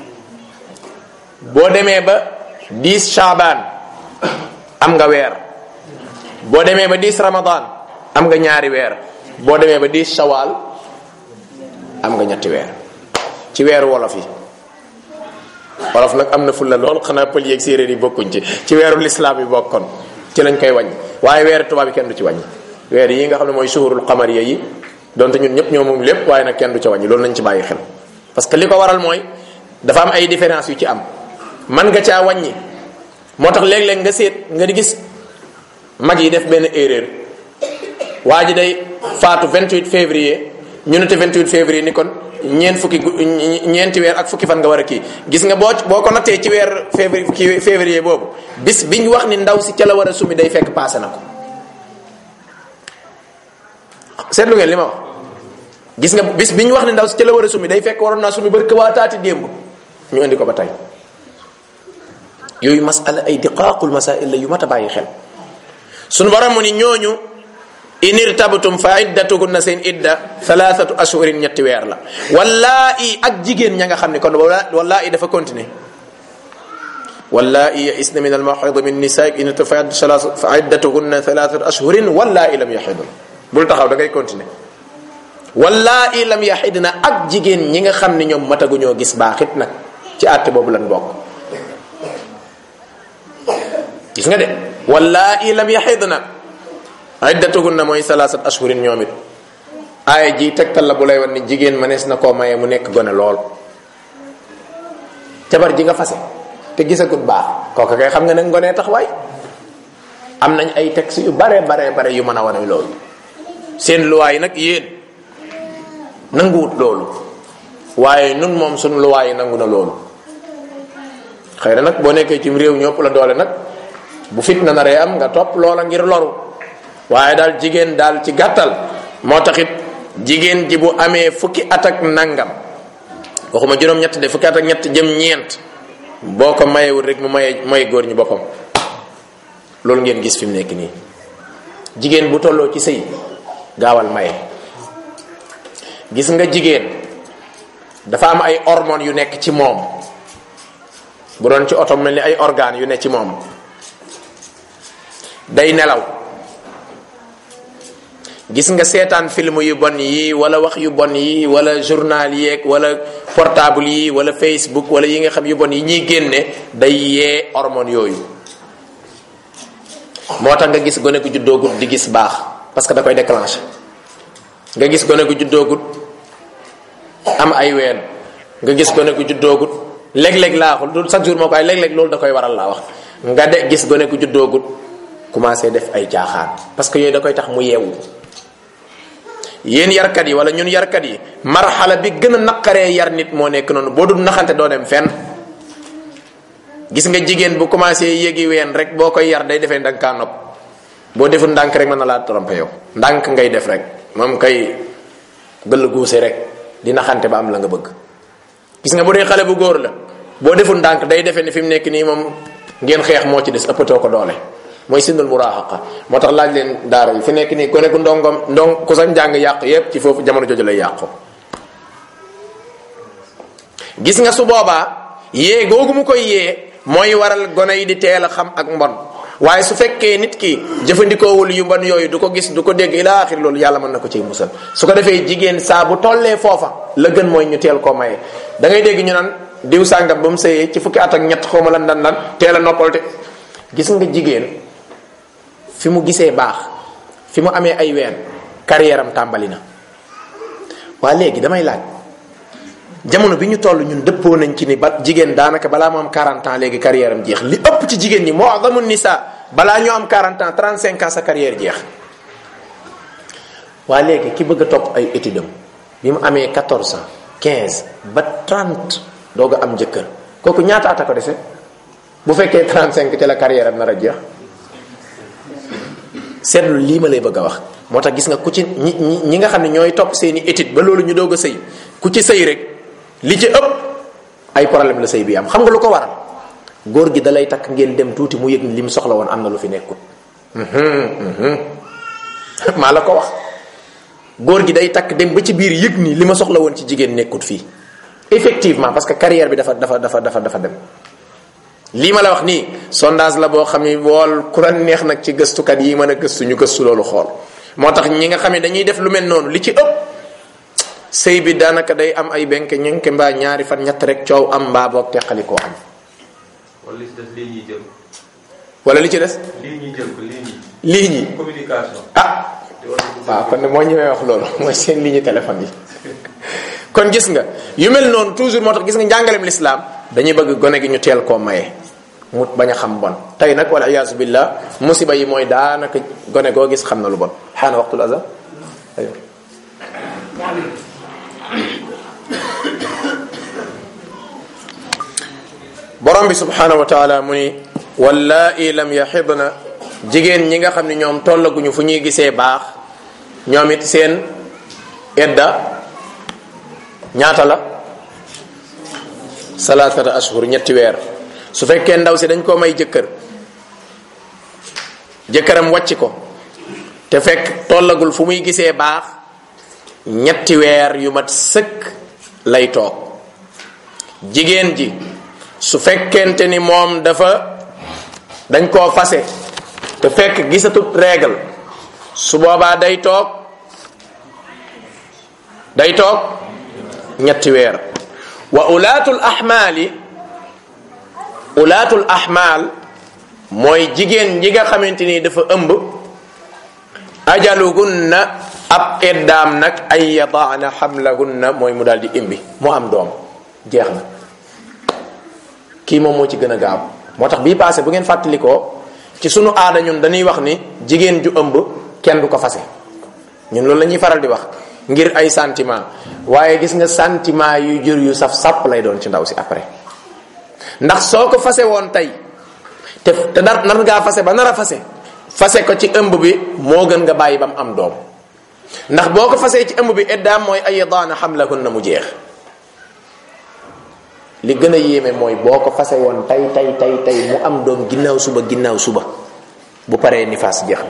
boo demee ba dix shaabaan am nga weer boo demee ba dix ramadan am nga ñaari weer boo demee ba dix shawal am nga ñetti weer ci weeru wolof yi wolof nag am na fulla lool xanaa pël yeeg séeréer yi bokkuñ ci ci weeru lislaam yi bokkoon ci lañ koy wàññi waaye weeru tubaab yi kenn du ci wàññi weer yi nga xam ne mooy suhurul xamariya yi donte ñun ñëpp ñoo moom lépp waaye nag kenn du ca wàññi loolu nañ ci bàyyi xel parce que li ko waral mooy dafa am ay différence yu ci am man nga caa wàññi moo tax léeg-léeg nga seet nga di gis mag yi def benn erreur waa ji day faatu 28 février ñu ne te 28 février ni kon ñeent fukki ñeenti weer ak fukki fan nga war a kii gis nga boo boo ko nattee ci weer février kii février boobu bis biñ wax ni ndaw si ca la war a sumi day fekk passé na ko seetlu ngeen li ma wax gis nga bis biñ wax ni ndaw si ca la war a sumi day fekk waroon naa sumi bari waa taati démb ñu indi ko ba tey yooyu masala ay diqaaqul masail la yu mat a bàyyi xel sunu borom mu ni ñooñu in irtabtum fa iddatuhunna seen idda thalathatu ashhurin ñetti weer la wallaahi ak jigéen ña nga xam ne kon wallaahi dafa continuer wallaahi yaisna min almahid min nisaa in fa iddatuhunna thalathatu ashhurin wallaahi lam yaxidun bul taxaw da ngay continuer wallaahi lam yaxidna ak jigéen ñi nga xam ne ñoom mataguñoo gis baaxit nag ci àtte boobu lan bokk gis nga de wallaahi lam yaxidna iddatuhunna mooy salaasat ashhurin ñoom it aaya ji tegtal la bu lay wan ni jigéen mënees na koo maye mu nekk gone lool jabar ji nga fase te gisagut baax kooka kay xam nga ne ngonee tax waay am nañ ay texte yu bare bare bare yu mën a wane loolu seen luwaay nag yéen nanguwut loolu waaye nun moom suñ luwaay nangu na loolu xëy na nag boo nekkee ci réew ñëpp la doole nag bu fitna naree am nga topp loola ngir loru waaye daal jigéen daal ci gàttal moo taxit jigéen ji bu amee fukki at ak nangam waxuma juróom-ñett de fukki at ak ñett jëm ñeent boo ko mayewul rek mu maye may góor ñi boppam loolu ngeen gis fi mu nekk nii jigéen bu tolloo ci sëy gaawal maye gis nga jigéen dafa am ay hormones yu nekk ci moom bu doon ci oto mel ni ay organes yu nekk ci moom day nelaw gis nga seetaan film yu bon yi wala wax yu bon yi wala journal yeeg wala portable yi wala facebook wala yi nga xam yu bon yi ñuy génne day yee hormone yooyu moo tax nga gis gone gu juddoogut di gis baax parce que da koy déclencher nga gis gone gu juddoogut am ay ween nga gis gone gu juddoogut léeg-léeg laaxul du chaque jour moo ko ay léeg-léeg loolu da koy waral laa wax nga de gis gone gu juddoogut commencé def ay caaxaan parce que yooyu da koy tax mu yeewu yéen yarkat yi wala ñun yarkat yi marxala bi gën a naqaree yar nit moo nekk noonu boo dul naxante doo dem fenn gis nga jigéen bu commencé yéegi ween rek boo koy yar day defee ndànk kaa nopp boo deful ndànk rek mën na laa trompé yow ndànk ngay def rek moom kay gëll guuse rek di naxante ba am la nga bëgg gis nga bu dee xale bu góor la boo deful ndànk day defee ni fi mu nekk nii moom ngeen xeex moo ci des ëppatoo ko doole mooy sindul muraahaqa moo tax laaj leen daara yi fi nekk nii ku nekk ndongom ndong ku sa njàng yàq yépp ci foofu jamono jooju lay yàqu gis nga su boobaa yee googu mu koy yee mooy waral gone yi di teel a xam ak mbon waaye su fekkee nit ki jëfandikoowul yu mbon yooyu du ko gis du ko dégg ila axir loolu yàlla mën na ko ciy musal su ko defee jigéen saa bu tollee foofa la gën mooy ñu teel koo maye da ngay dégg ñu naan diw sàngam ba mu sëyee ci fukki at ak ñett xawma lan lan lan teel a noppal te gis nga jigéen fi mu gisee baax fi mu amee ay ween carrière am tàmbali na waa léegi damay laaj jamono bi ñu toll ñun dëppoo nañ ci ni ba jigéen daanaka balaa mu am 40 ans léegi carrière am jeex li ëpp ci jigéen ñi mu'zamu nisa balaa ñoo am 40 ans 35 ans sa carrière jeex waa léegi ki bëgg a topp ay études am bi mu amee 14 ans 15 ba 30 doog a am jëkkër kooku ñaata at a ko dese bu fekkee 35 te la carrière am nar a jeex seetlu lii ma lay bëgg a wax moo tax gis nga ku ci ñi ñi nga xam ne ñooy topp seeni étude ba loolu ñu doog a sëy ku ci sëy rek li ci ëpp ay problème la sëy bi am xam nga lu ko waral góor gi dalay takk ngeen dem tuuti mu yëg ni li mu soxla woon am na lu fi nekkul maa la ko wax góor gi day takk dem ba ci biir yëg ni li ma soxla woon ci jigéen nekkut fii effectivement parce que carrière bi dafa dafa dafa dafa dafa dem lii ma la wax nii sondage la boo xam ni wool ku la neex nag ci gëstukat yi mën a gëstu ñu gëstu loolu xool moo tax ñi nga xam ne dañuy def lu mel noonu li ci ëpp sëy bi daanaka day am ay benk ñenke mbaa ñaari fan ñett rek coow am mbaa boog teqali koo am wala li ci des lii ñuy jël. wala li ci des lii ñuy jël ko lii ñuy. lii ñi communication. ah waaw kon ne moo ñëwee wax loolu mooy seen ligne téléphone yi kon gis nga yu mel noonu toujours moo tax gis nga njàngaleem lislaam dañuy bëgg gone gi ñu teel koo maye mu bañ a xam bon tey nag wala iyaasu billah musiba yi mooy daanaka gone goo gis xam na lu bon xaana waxtul azan aywa borom bi subhanahu wa taala mu ni wallaahi lam yaxidna jigéen ñi nga xam ne ñoom tollaguñu fu ñuy gisee baax ñoom it seen edda ñaata la salaasata ashhur ñetti weer su fekkee ndaw si dañ koo may jëkkër jëkkëram wàcc ko te fekk tollagul fu muy gisee baax ñetti weer yu mat sëkk lay toog jigéen ji su fekkente ni moom dafa dañ koo fase te fekk gisatut règle su boobaa day toog day toog ñetti weer wa ulaatul ahmaali ulaatul ahmaal mooy jigéen ji nga xamante ni dafa ëmb ajalugunna ab eddaam nag ay yadaana xamlahunna mooy mu daal di imbi mu am doom jeex na kii moom moo ci gën a gaaw moo tax bii passé bu ngeen fàttalikoo ci sunu aada ñun dañuy wax ni jigéen ju ëmb kenn du ko fase ñun loolu la ñuy faral di wax ngir ay sentiment waaye gis nga sentiment yu jur yu saf sàpp lay doon ci ndaw si après ndax soo ko fase woon tey te te dar nar ngaa fase ba nar a fase fase ko ci ëmb bi moo gën nga bàyyi ba mu am doom ndax boo ko fasee ci ëmb bi eddaam mooy ay daana xamlahunna mu jeex li gën a yéeme mooy boo ko fase woon tay tay tay tay mu am doom ginnaaw suba ginnaaw suba bu paree nifaas jeex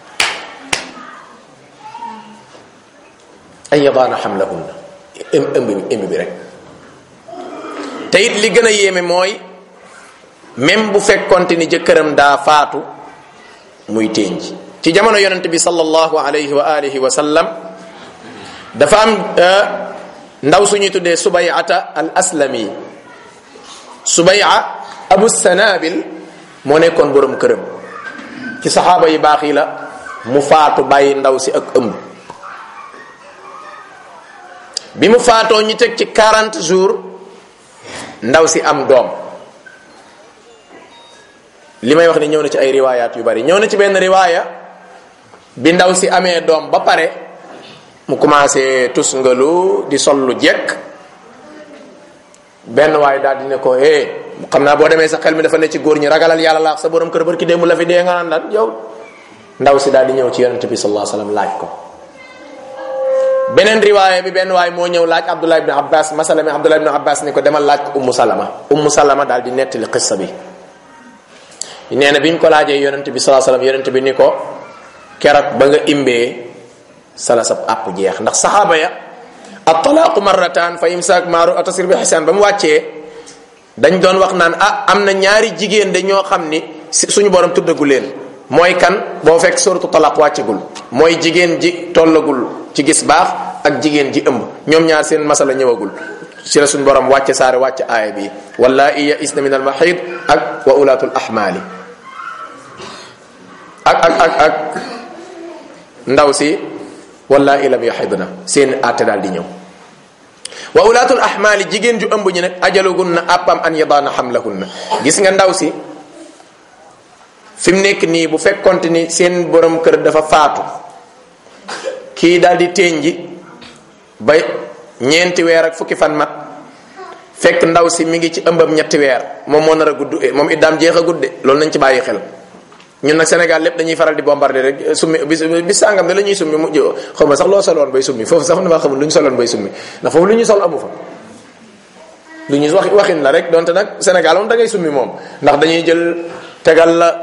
ay yadaana xamlahunna ëmb bi ëmb bi rek te it li gën a yéeme mooy même bu fekkonte ni jëkkëram daa faatu muy ténj ci jamono yonente bi sallallahu alayhi wa alihi wa sallam dafa am ndaw suñuy tuddee subayata al aslami subaya abu sanabil moo nekkoon borom këram ci saxaaba yi baax yi la mu faatu bàyyi ndaw si ak ëmb bi mu faatoo ñu teg ci 40 jours ndaw si am doom li may wax ni ñëw na ci ay riwaayaat yu bari ñëw na ci benn riwaaya bi ndaw si amee doom ba pare mu commencé tusngalu di sol lu jekk benn waaye daal di ne ko eh xam naa boo demee sa xel mi dafa ne ci góor ñi ragalal yàlla laax sa borom kër barki démb la fi dee nga naan daal yow ndaw si daal di ñëw ci yonente bi sallallahu alayhi wasallam laaj ko beneen riwaaya bi benn waay moo ñëw laaj abdullah ibn abbas masala mi abdullah ibn abbas ni ko demal laaj ko ummu salama ummu salama daal di nettali xissa bi nee na bi ñu ko laajee yonente bi sallallahu alayhi wasallam yonente bi ni ko keroog ba nga imbee sala sab àpp jeex ndax saxaaba ya at-talaaqu marratan fa imsaak maaru atasir bi xisaan ba mu wàccee dañ doon wax naan ah am na ñaari jigéen de ñoo xam ni suñu borom tuddagu leen mooy kan boo fekk suratu talaq wàccegul mooy jigéen ji tollagul ci gis baax ak jigéen ji ëmb ñoom ñaar seen masala ñëwagul ci la suñu borom wàcce saare wàcce aaya bi wallaahi ya isna min al mahid ak wa ulaatul ahmaali ak ak ak ak ndaw si wallaahi lam yaxidna seen àtte daal di ñëw wa ulaatul ahmaali jigéen ju ëmb ñi nag ajalugunna àppam an yadaana xamlahunna gis nga ndaw si fi mu nekk nii bu fekkonte ni seen borom kër dafa faatu kii daal di ténji ba ñeenti weer ak fukki fan mat fekk ndaw si mi ngi ci ëmbam ñetti weer moom moo nar a gudd moom iddaam jeex a gudde loolu nañ ci bàyyi xel ñun nag Sénégal lépp dañuy faral di bombarder rek summi bis bis sàngam da la ñuy summi mu xaw ma sax loo soloon bay summi foofu sax damaa xamul lu ñu soloon bay summi ndax foofu lu ñu sol amu fa lu ñu wax waxin la rek donte nag Sénégal moom da ngay summi moom ndax dañuy jël tegal la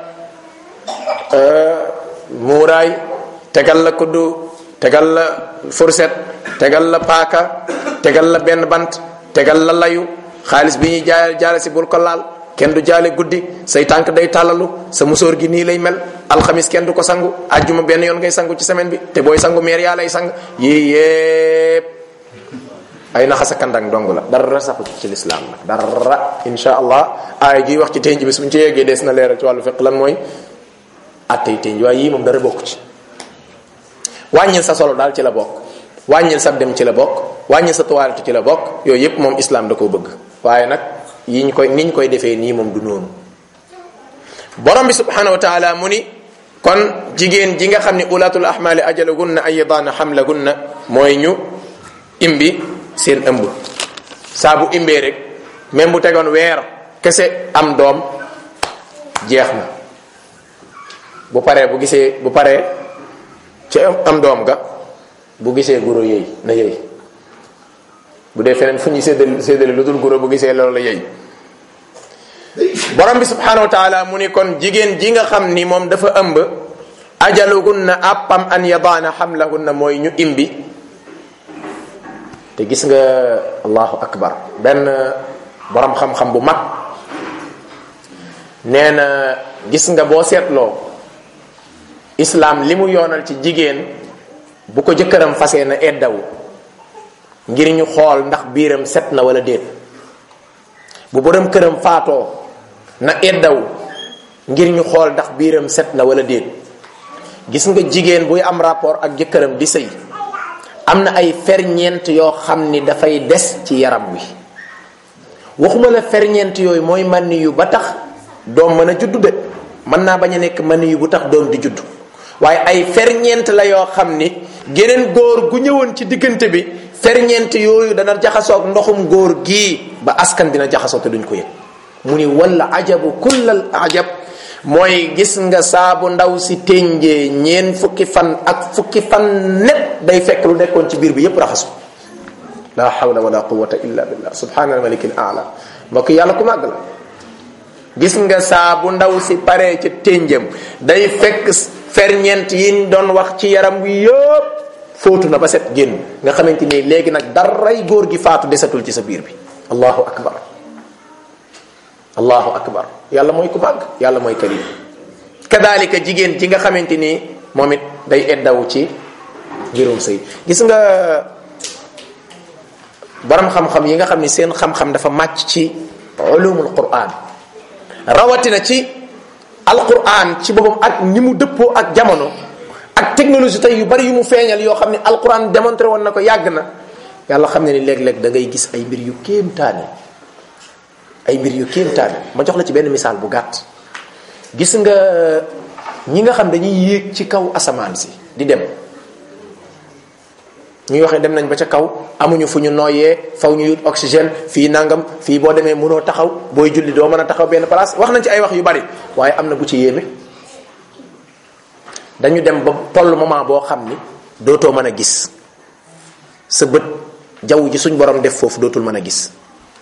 muuraay tegal la kuddu tegal la fourchette tegal la paaka tegal la benn bant tegal la layu xaalis bi ñuy jaay jaale si bul ko laal kenn du jaale guddi say tànk day tàllalu sa musóor gi nii lay mel alxamis kenn du ko sangu ajjuma benn yoon ngay sangu ci semaine bi te booy sangu meer yaa lay sang yii yépp ay naxasa kandang dong la dara saxu ci lislaam nag dara insha allah aay ji wax ci tenj bi suñ ci yeggee dees na leeral ci wàllu fiq lan mooy attey tenj waaye yii moom dara bokk ci wàññil sa solo daal ci la bokk wàññil sa dem ci la bokk wàññil sa toilette ci la bokk yooyu yépp moom islam da koo bëgg waaye nag yi ñu koy ni ñu koy defee nii moom du noonu borom bi subhanahu wa taala mu ni kon jigéen ji nga xam ne ulatul ahmali ajalagunna ay yadaana xamlagunna mooy ñu imbi seen ëmb saa bu imbee rek même bu tegoon weer kese am doom jeex na bu paree bu gisee bu paree ci am doom ga bu gisee guro yëy na yëy bu dee feneen fu ñuy séddale séddale lu dul guro bu gisee loolu la yëy borom bi subhanahu wa taala mu ni kon jigéen ji nga xam ni moom dafa ëmb ajalugunna àppam an yadaana xamlahunna mooy ñu imbi te gis nga allahu akbar benn borom xam-xam bu mag nee na gis nga boo seetloo islaam li mu yoonal ci jigéen bu ko jëkkëram fasee na eddawu ngir ñu xool ndax biiram set na wala déet bu borom këram faatoo na eddawu ngir ñu xool ndax biiram set na wala déet gis nga jigéen buy am rapport ak jëkkëram di sëy am na ay ferñeent yoo xam ni dafay des ci yaram wi waxuma la ferñeent yooyu mooy mànni yu ba tax doom mën a juddu de mën naa bañ a nekk mànni yu bu tax doom di juddu waaye ay ferñeent la yoo xam ni geneen góor gu ñëwoon ci diggante bi ferñeent yooyu dana jaxasoog ndoxum góor gii ba askan dina jaxasoo te duñ ko yëg mu ni wala ajabu kullal ajab mooy gis nga saabu ndaw si ténjee ñeen fukki fan ak fukki fan net day fekk lu nekkoon ci biir bi yépp raxasu la hawla wala quwwata illa billah subhana al malik al a'la mbokk yàlla ku màgg la gis nga saabu ndaw si paree ca ténjam day fekk ferñeent yi doon wax ci yaram wi yëpp fóotu na ba set génn nga xamante ni léegi nag daray góor gi faatu desatul ci sa biir bi allahu akbar allahu akbar yàlla mooy ku màgg yàlla mooy karim kadalika jigéen ji nga xamante ni moom it day eddawu ci mbirum sëy gis nga borom xam-xam yi nga xam ni seen xam-xam dafa màcc ci ulumul quran rawatina ci alquran ci boppam ak ni mu dëppoo ak jamono ak technologie tey yu bari yu mu feeñal yoo xam ne alquran démontré woon na ko yàgg na yàlla xam ne ni léeg-léeg da ngay gis ay mbir yu kéemtaane ay mbir yu kéemtaane ma jox la ci benn misaal bu gàtt gis nga ñi nga xam dañuy yéeg ci kaw asamaan si di dem ñuy wax ne dem nañ ba ca kaw amuñu fu ñu nooyee faw ñu yut oxygène fii nangam fii boo demee mënoo taxaw booy julli doo mën a taxaw benn place wax nañ ci ay wax yu bari waaye am na bu ci yéeme dañu dem ba toll moment boo xam ni dootoo mën a gis sa bët jaww ji suñ borom def foofu dootul mën a gis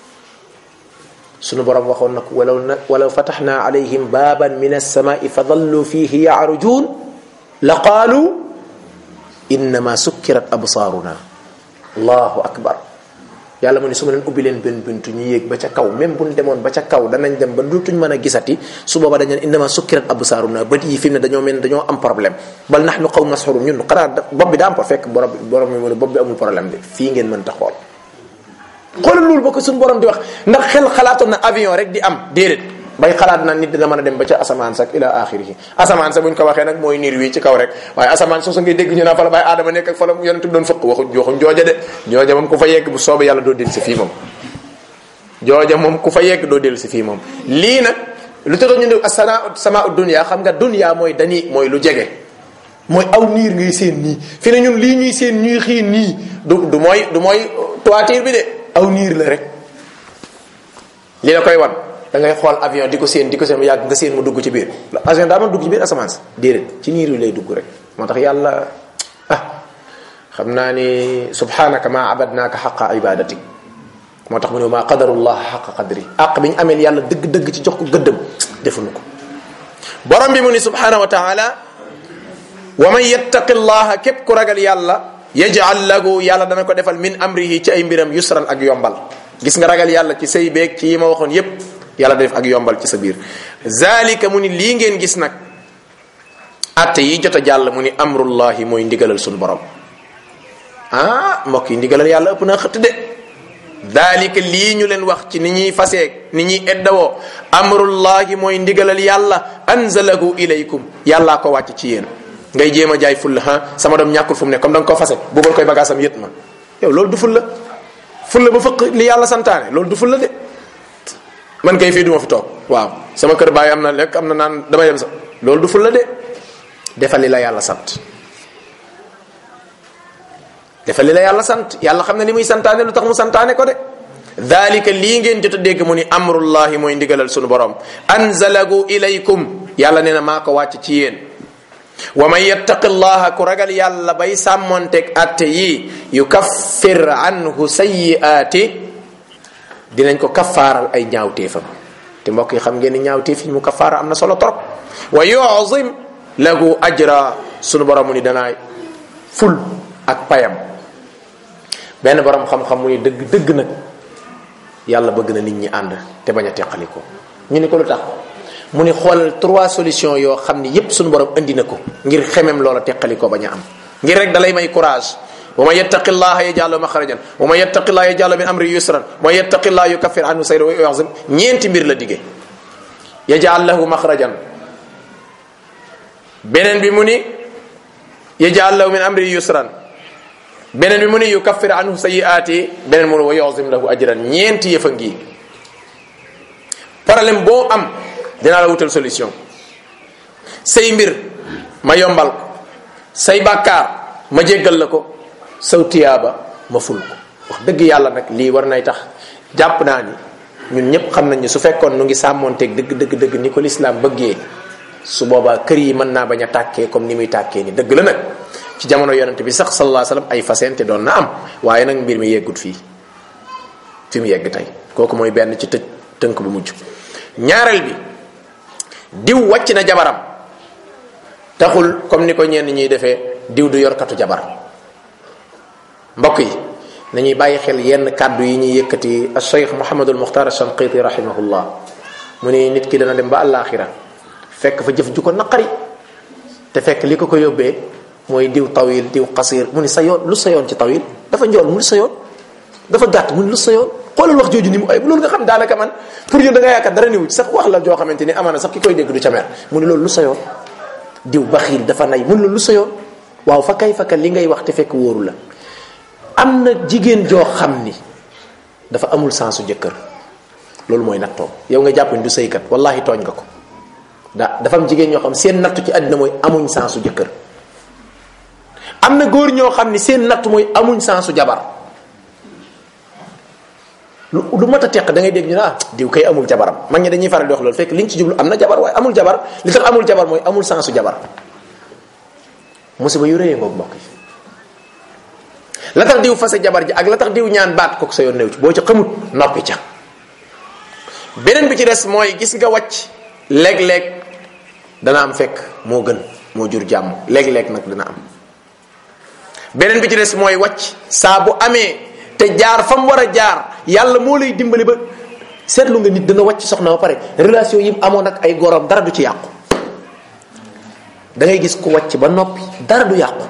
sunu borom waxoon na ko walaw na walaw fataxna alayhim baaban min alsamai fa dallu fihi yaarujun la qaalu innama sukkirat absaaruna allahu akbar yàlla mu ne su ma leen ubbi leen benn buntu ñu yéeg ba ca kaw même buñ demoon ba ca kaw danañ dem ba dutuñ mën a gisati su booba dañ leen innama sukkirat absaaruna bët yi fi mu ne dañoo mel dañoo am problème bal nahnu qawm masxurun ñun xanaa bopp bi daa am ko fekk borom borom mi mu ne bopp bi amul problème bi fii ngeen mën ta xool xoolal loolu ba ko suñu borom di wax ndax xel xalaatoon na avion rek di am déedéet bay xalaat na nit dina mën a dem ba ca asamaan sax ila axirihi asamaan sa buñ ko waxee nag mooy niir wi ci kaw rek waaye asamaan soosu ngay dégg ñu naan fa la bàyyi aadama nekk ak fa la yonent bi doon fëkk waxuñ waxuñ jooja de jooja moom ku fa yegg bu soobee yàlla doo dellu si fii moom jooja moom ku fa yegg doo dellu si fii moom lii nag lu tax ñu ne asana sama dunya xam nga dunya mooy dani mooy lu jege mooy aw niir ngay seen nii fi ne ñun lii ñuy seen ñuy xiin nii du du mooy du mooy toiture bi de aw niir la rek li la koy wan da ngay xool avion di ko seen di ko seen mu yàgg nga seen mu dugg ci biir avion daa mën dugg ci biir asamaan si déedéet ci niir yi lay dugg rek moo tax yàlla ah xam naa ni subhanaka ma abadnaaka xaqa ibadatik moo tax mu ne maa qadarullah xaqa qadri àq bi ñu ameel yàlla dëgg-dëgg ci jox ko gëddëm defuñu ko borom bi mu ni subhanahu wa taala wa man yattaqi llaha képp ku ragal yàlla yaj'al lahu yàlla dana ko defal min amrihi ci ay mbiram yusran ak yombal gis nga ragal yàlla ci say beeg ci yi ma waxoon yépp yàlla def ak yombal ci sa biir zalika mu ni lii ngeen gis nag atte yi jot a jàll mu ni amrullahi mooy ndigalal suñu borom ah mbokk yi ndigalal yàlla ëpp naa xëtt de dalika lii ñu leen wax ci ni ñuy faseeg ni ñuy eddawoo amrullahi mooy ndigalal yàlla anzalahu ilaykum yàllaa ko wàcc ci yéen ngay jéem a jaay fulla ha sama doom ñàkkul fu mu ne comme da nga ko fase bubal koy bagaasam yët ma yow loolu du fulla fulla ba fëq li yàlla santaane loolu du fulla de man kay fii duma fi toog waaw sama kër baay am na lekk am na naan damay dem sax loolu du fulla de defal li la yàlla sant defal li la yàlla sant yàlla xam ne li muy santaane lu tax mu santaane ko de dalika lii ngeen jot a dégg mu ni amrullahi mooy ndigalal sunu borom anzalahu ilaykum yàlla nee na maa ko wàcc ci yéen wa man yattaqi llaha ku ragal yàlla bay sàmmonteeg atte yi yukaffir anhu sayyi'aati dinañ ko kaffaaral ay ñaawteefam te mbokk yi xam ngeen ni ñaawteef yi mu kaffaara am na solo trop wa yu'zim lahu ajra sunu borom mu ni danaay ful ak payam benn borom xam-xam mu ni dëgg dëgg nag yàlla bëgg na nit ñi ànd te bañ a teqaliko ñu ni ko lu tax mu ni xoolal trois solutions yoo xam ni yépp suñu borom indi na ko ngir xemem loola teqaliko bañ a am ngir rek dalay may courage wa man yattaqi llaha yaj'al lahu makhrajan wa man yattaqi llaha yaj'al min amri yusran wa man yattaqi llaha yukaffir anhu sayyi'ahu wa yu'zim ñeenti mbir la dige yaj'al lahu makhrajan beneen bi mu ni yaj'al lahu min amri yusran beneen bi mu ni yukaffir anhu sayyi'ati beneen mu ni wa yu'zim lahu ajran ñeenti yëfa ngi problème boo am dinaa la wutal solution say mbir ma yombal ko say bàkkaar ma jéggal la ko saw tiyaaba ma ful ko wax dëgg yàlla nag lii war nay tax jàpp naa ni ñun ñëpp xam nañ ni su fekkoon nu ngi sàmmoonteeg dëgg dëgg dëgg ni ko lislaam bëggee su boobaa kër yi mën naa bañ a tàkkee comme ni muy tàkkee ni dëgg la nag ci jamono yonente bi sax sallallahu alayhi wasallam ay fasente doon na am waaye nag mbir mi yeggut fii fi mu yegg tey kooku mooy benn ci tëj tënk bu mujj ñaareel bi diw wàcc na jabaram taxul comme ni ko ñenn ñuy defee diw du yorkatu jabar mbokk yi nañuy bàyyi xel yenn kàddu yi ñuy yëkkati al cheikh mohamadul muxtar alshanqiti rahimahullah mu ni nit ki dana dem ba àllaaxira fekk fa jëf ju ko naqari te fekk li ko ko yóbbee mooy diw tawil diw qasir mu ni sa yoon lu sa yoon ci tawil dafa njool mu ni sa yoon dafa gàtt mu ni lu sa yoon xoolal wax jooju ni mu ay loolu nga xam daanaka man pour yow da nga yaakaar dara niwu ci sax wax la joo xamante ni amaana sax ki koy dégg du ca mer mu ni loolu lu sa yoon diw baxiil dafa nay mu ni loolu lu sa yoon waaw fa kay fakka li ngay wax te fekk wóoru la am na jigéen joo xam ni dafa amul sensu jëkkër loolu mooy nattoo yow nga jàpp ni du sëykat wallahi tooñ nga ko da dafa am jigéen ñoo xam seen nattu ci àddina mooy amuñ sensu jëkkër am na góor ñoo xam ni seen nattu mooy amuñ sensu jabar lu lu mat a teq da ngay dégg ñu ne ah diw kay amul jabaram mag ñi dañuy faral di wax loolu fekk liñ ci jublu am na jabar waaye amul jabar li tax amul jabar mooy amul sensu jabar musiba yu rëyee ngoog mbokk yi la tax diw fase jabar ji ak la tax diw ñaan baat kooku sa yoon néew ci boo ci xamut noppi ca beneen bi ci des mooy gis nga wàcc léeg-léeg dana am fekk moo gën moo jur jàmm léeg-léeg nag dana am beneen bi ci des mooy wàcc saa bu amee te jaar fa mu war a jaar yàlla moo lay dimbali ba seetlu nga nit dana wàcc soxna ba pare relation yi mu amoon ak ay gorom dara du ci yàqu da ngay gis ku wàcc ba noppi dara du yàqu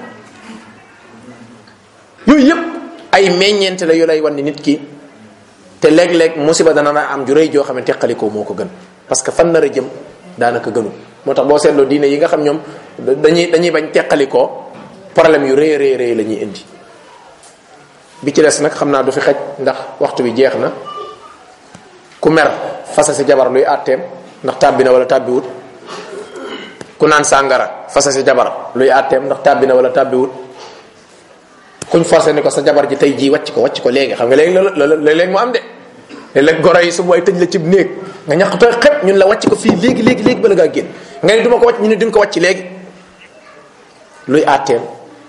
yooyu yëpp ay meññeent la yu lay wan ni nit ki te léeg-léeg musiba dana na am ju rëy joo xam ne teqalikoo moo ko gën parce que fan nar a jëm daanaka gënu moo tax boo seetloo diine yi nga xam ñoom dañuy dañuy bañ teqalikoo problème yu rëy rëy rëy la ñuy indi bi ci des nag xam naa du fi xaj ndax waxtu bi jeex na ku mer fasa si jabar luy àtteem ndax tàbbi na wala tàbbiwut ku naan sàngara fasa si jabar luy àtteem ndax tàbbi na wala tàbbiwut kuñ forcé ni ko sa jabar ji tey jii wàcc ko wàcc ko léegi xam nga léegi loolu léeg-léeg mu am de léeg-léeg goro yi su booy tëj la cib néeg nga ñàkk tooy xep ñun la wàcc ko fii léegi léegi léegi bala ngaa génn nga ni duma ko wàcc ñu ne duñ ko wàcc léegi luy àtteem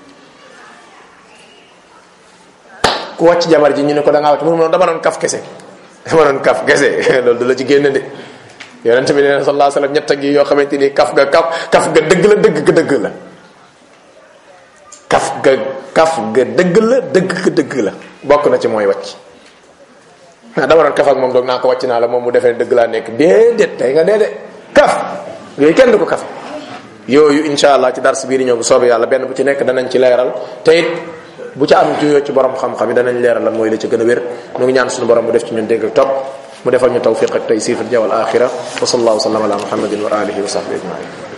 ku wàcc jabar ji ñu ne ko da ngaa wàcc mu dama doon kaf kese dama doon kaf kese loolu du la ci génn de yonente bi nee sallallahu alayhi wasallam ñett gi yoo xamante ni kaf ga kaf kaf ga dëgg la dëgg ga dëgg la kaf ga kaf ga dëgg la dëgg ga dëgg la bokk na ci mooy wàcc ah dama doon kaf ak moom doog naa ko wàcc naa la moom mu defee dëgg laa nekk déedéet tey nga dee de kaf yooyu kenn du ko kaf yooyu insha allah ci dars bii di ñëw bu soobee yàlla benn bu ci nekk danañ ci leeral te it bu ca am juyoo ci borom xam-xam yi danañ leeral lan mooy la ci gën a wér nu ngi ñaan suñu borom mu def ci ñun dégg ak topp mu defal ñu tawfiq ak taysir fi al axira wa sallallahu wa sallam ala muhammadin wa alihi wa sahbihi ajmain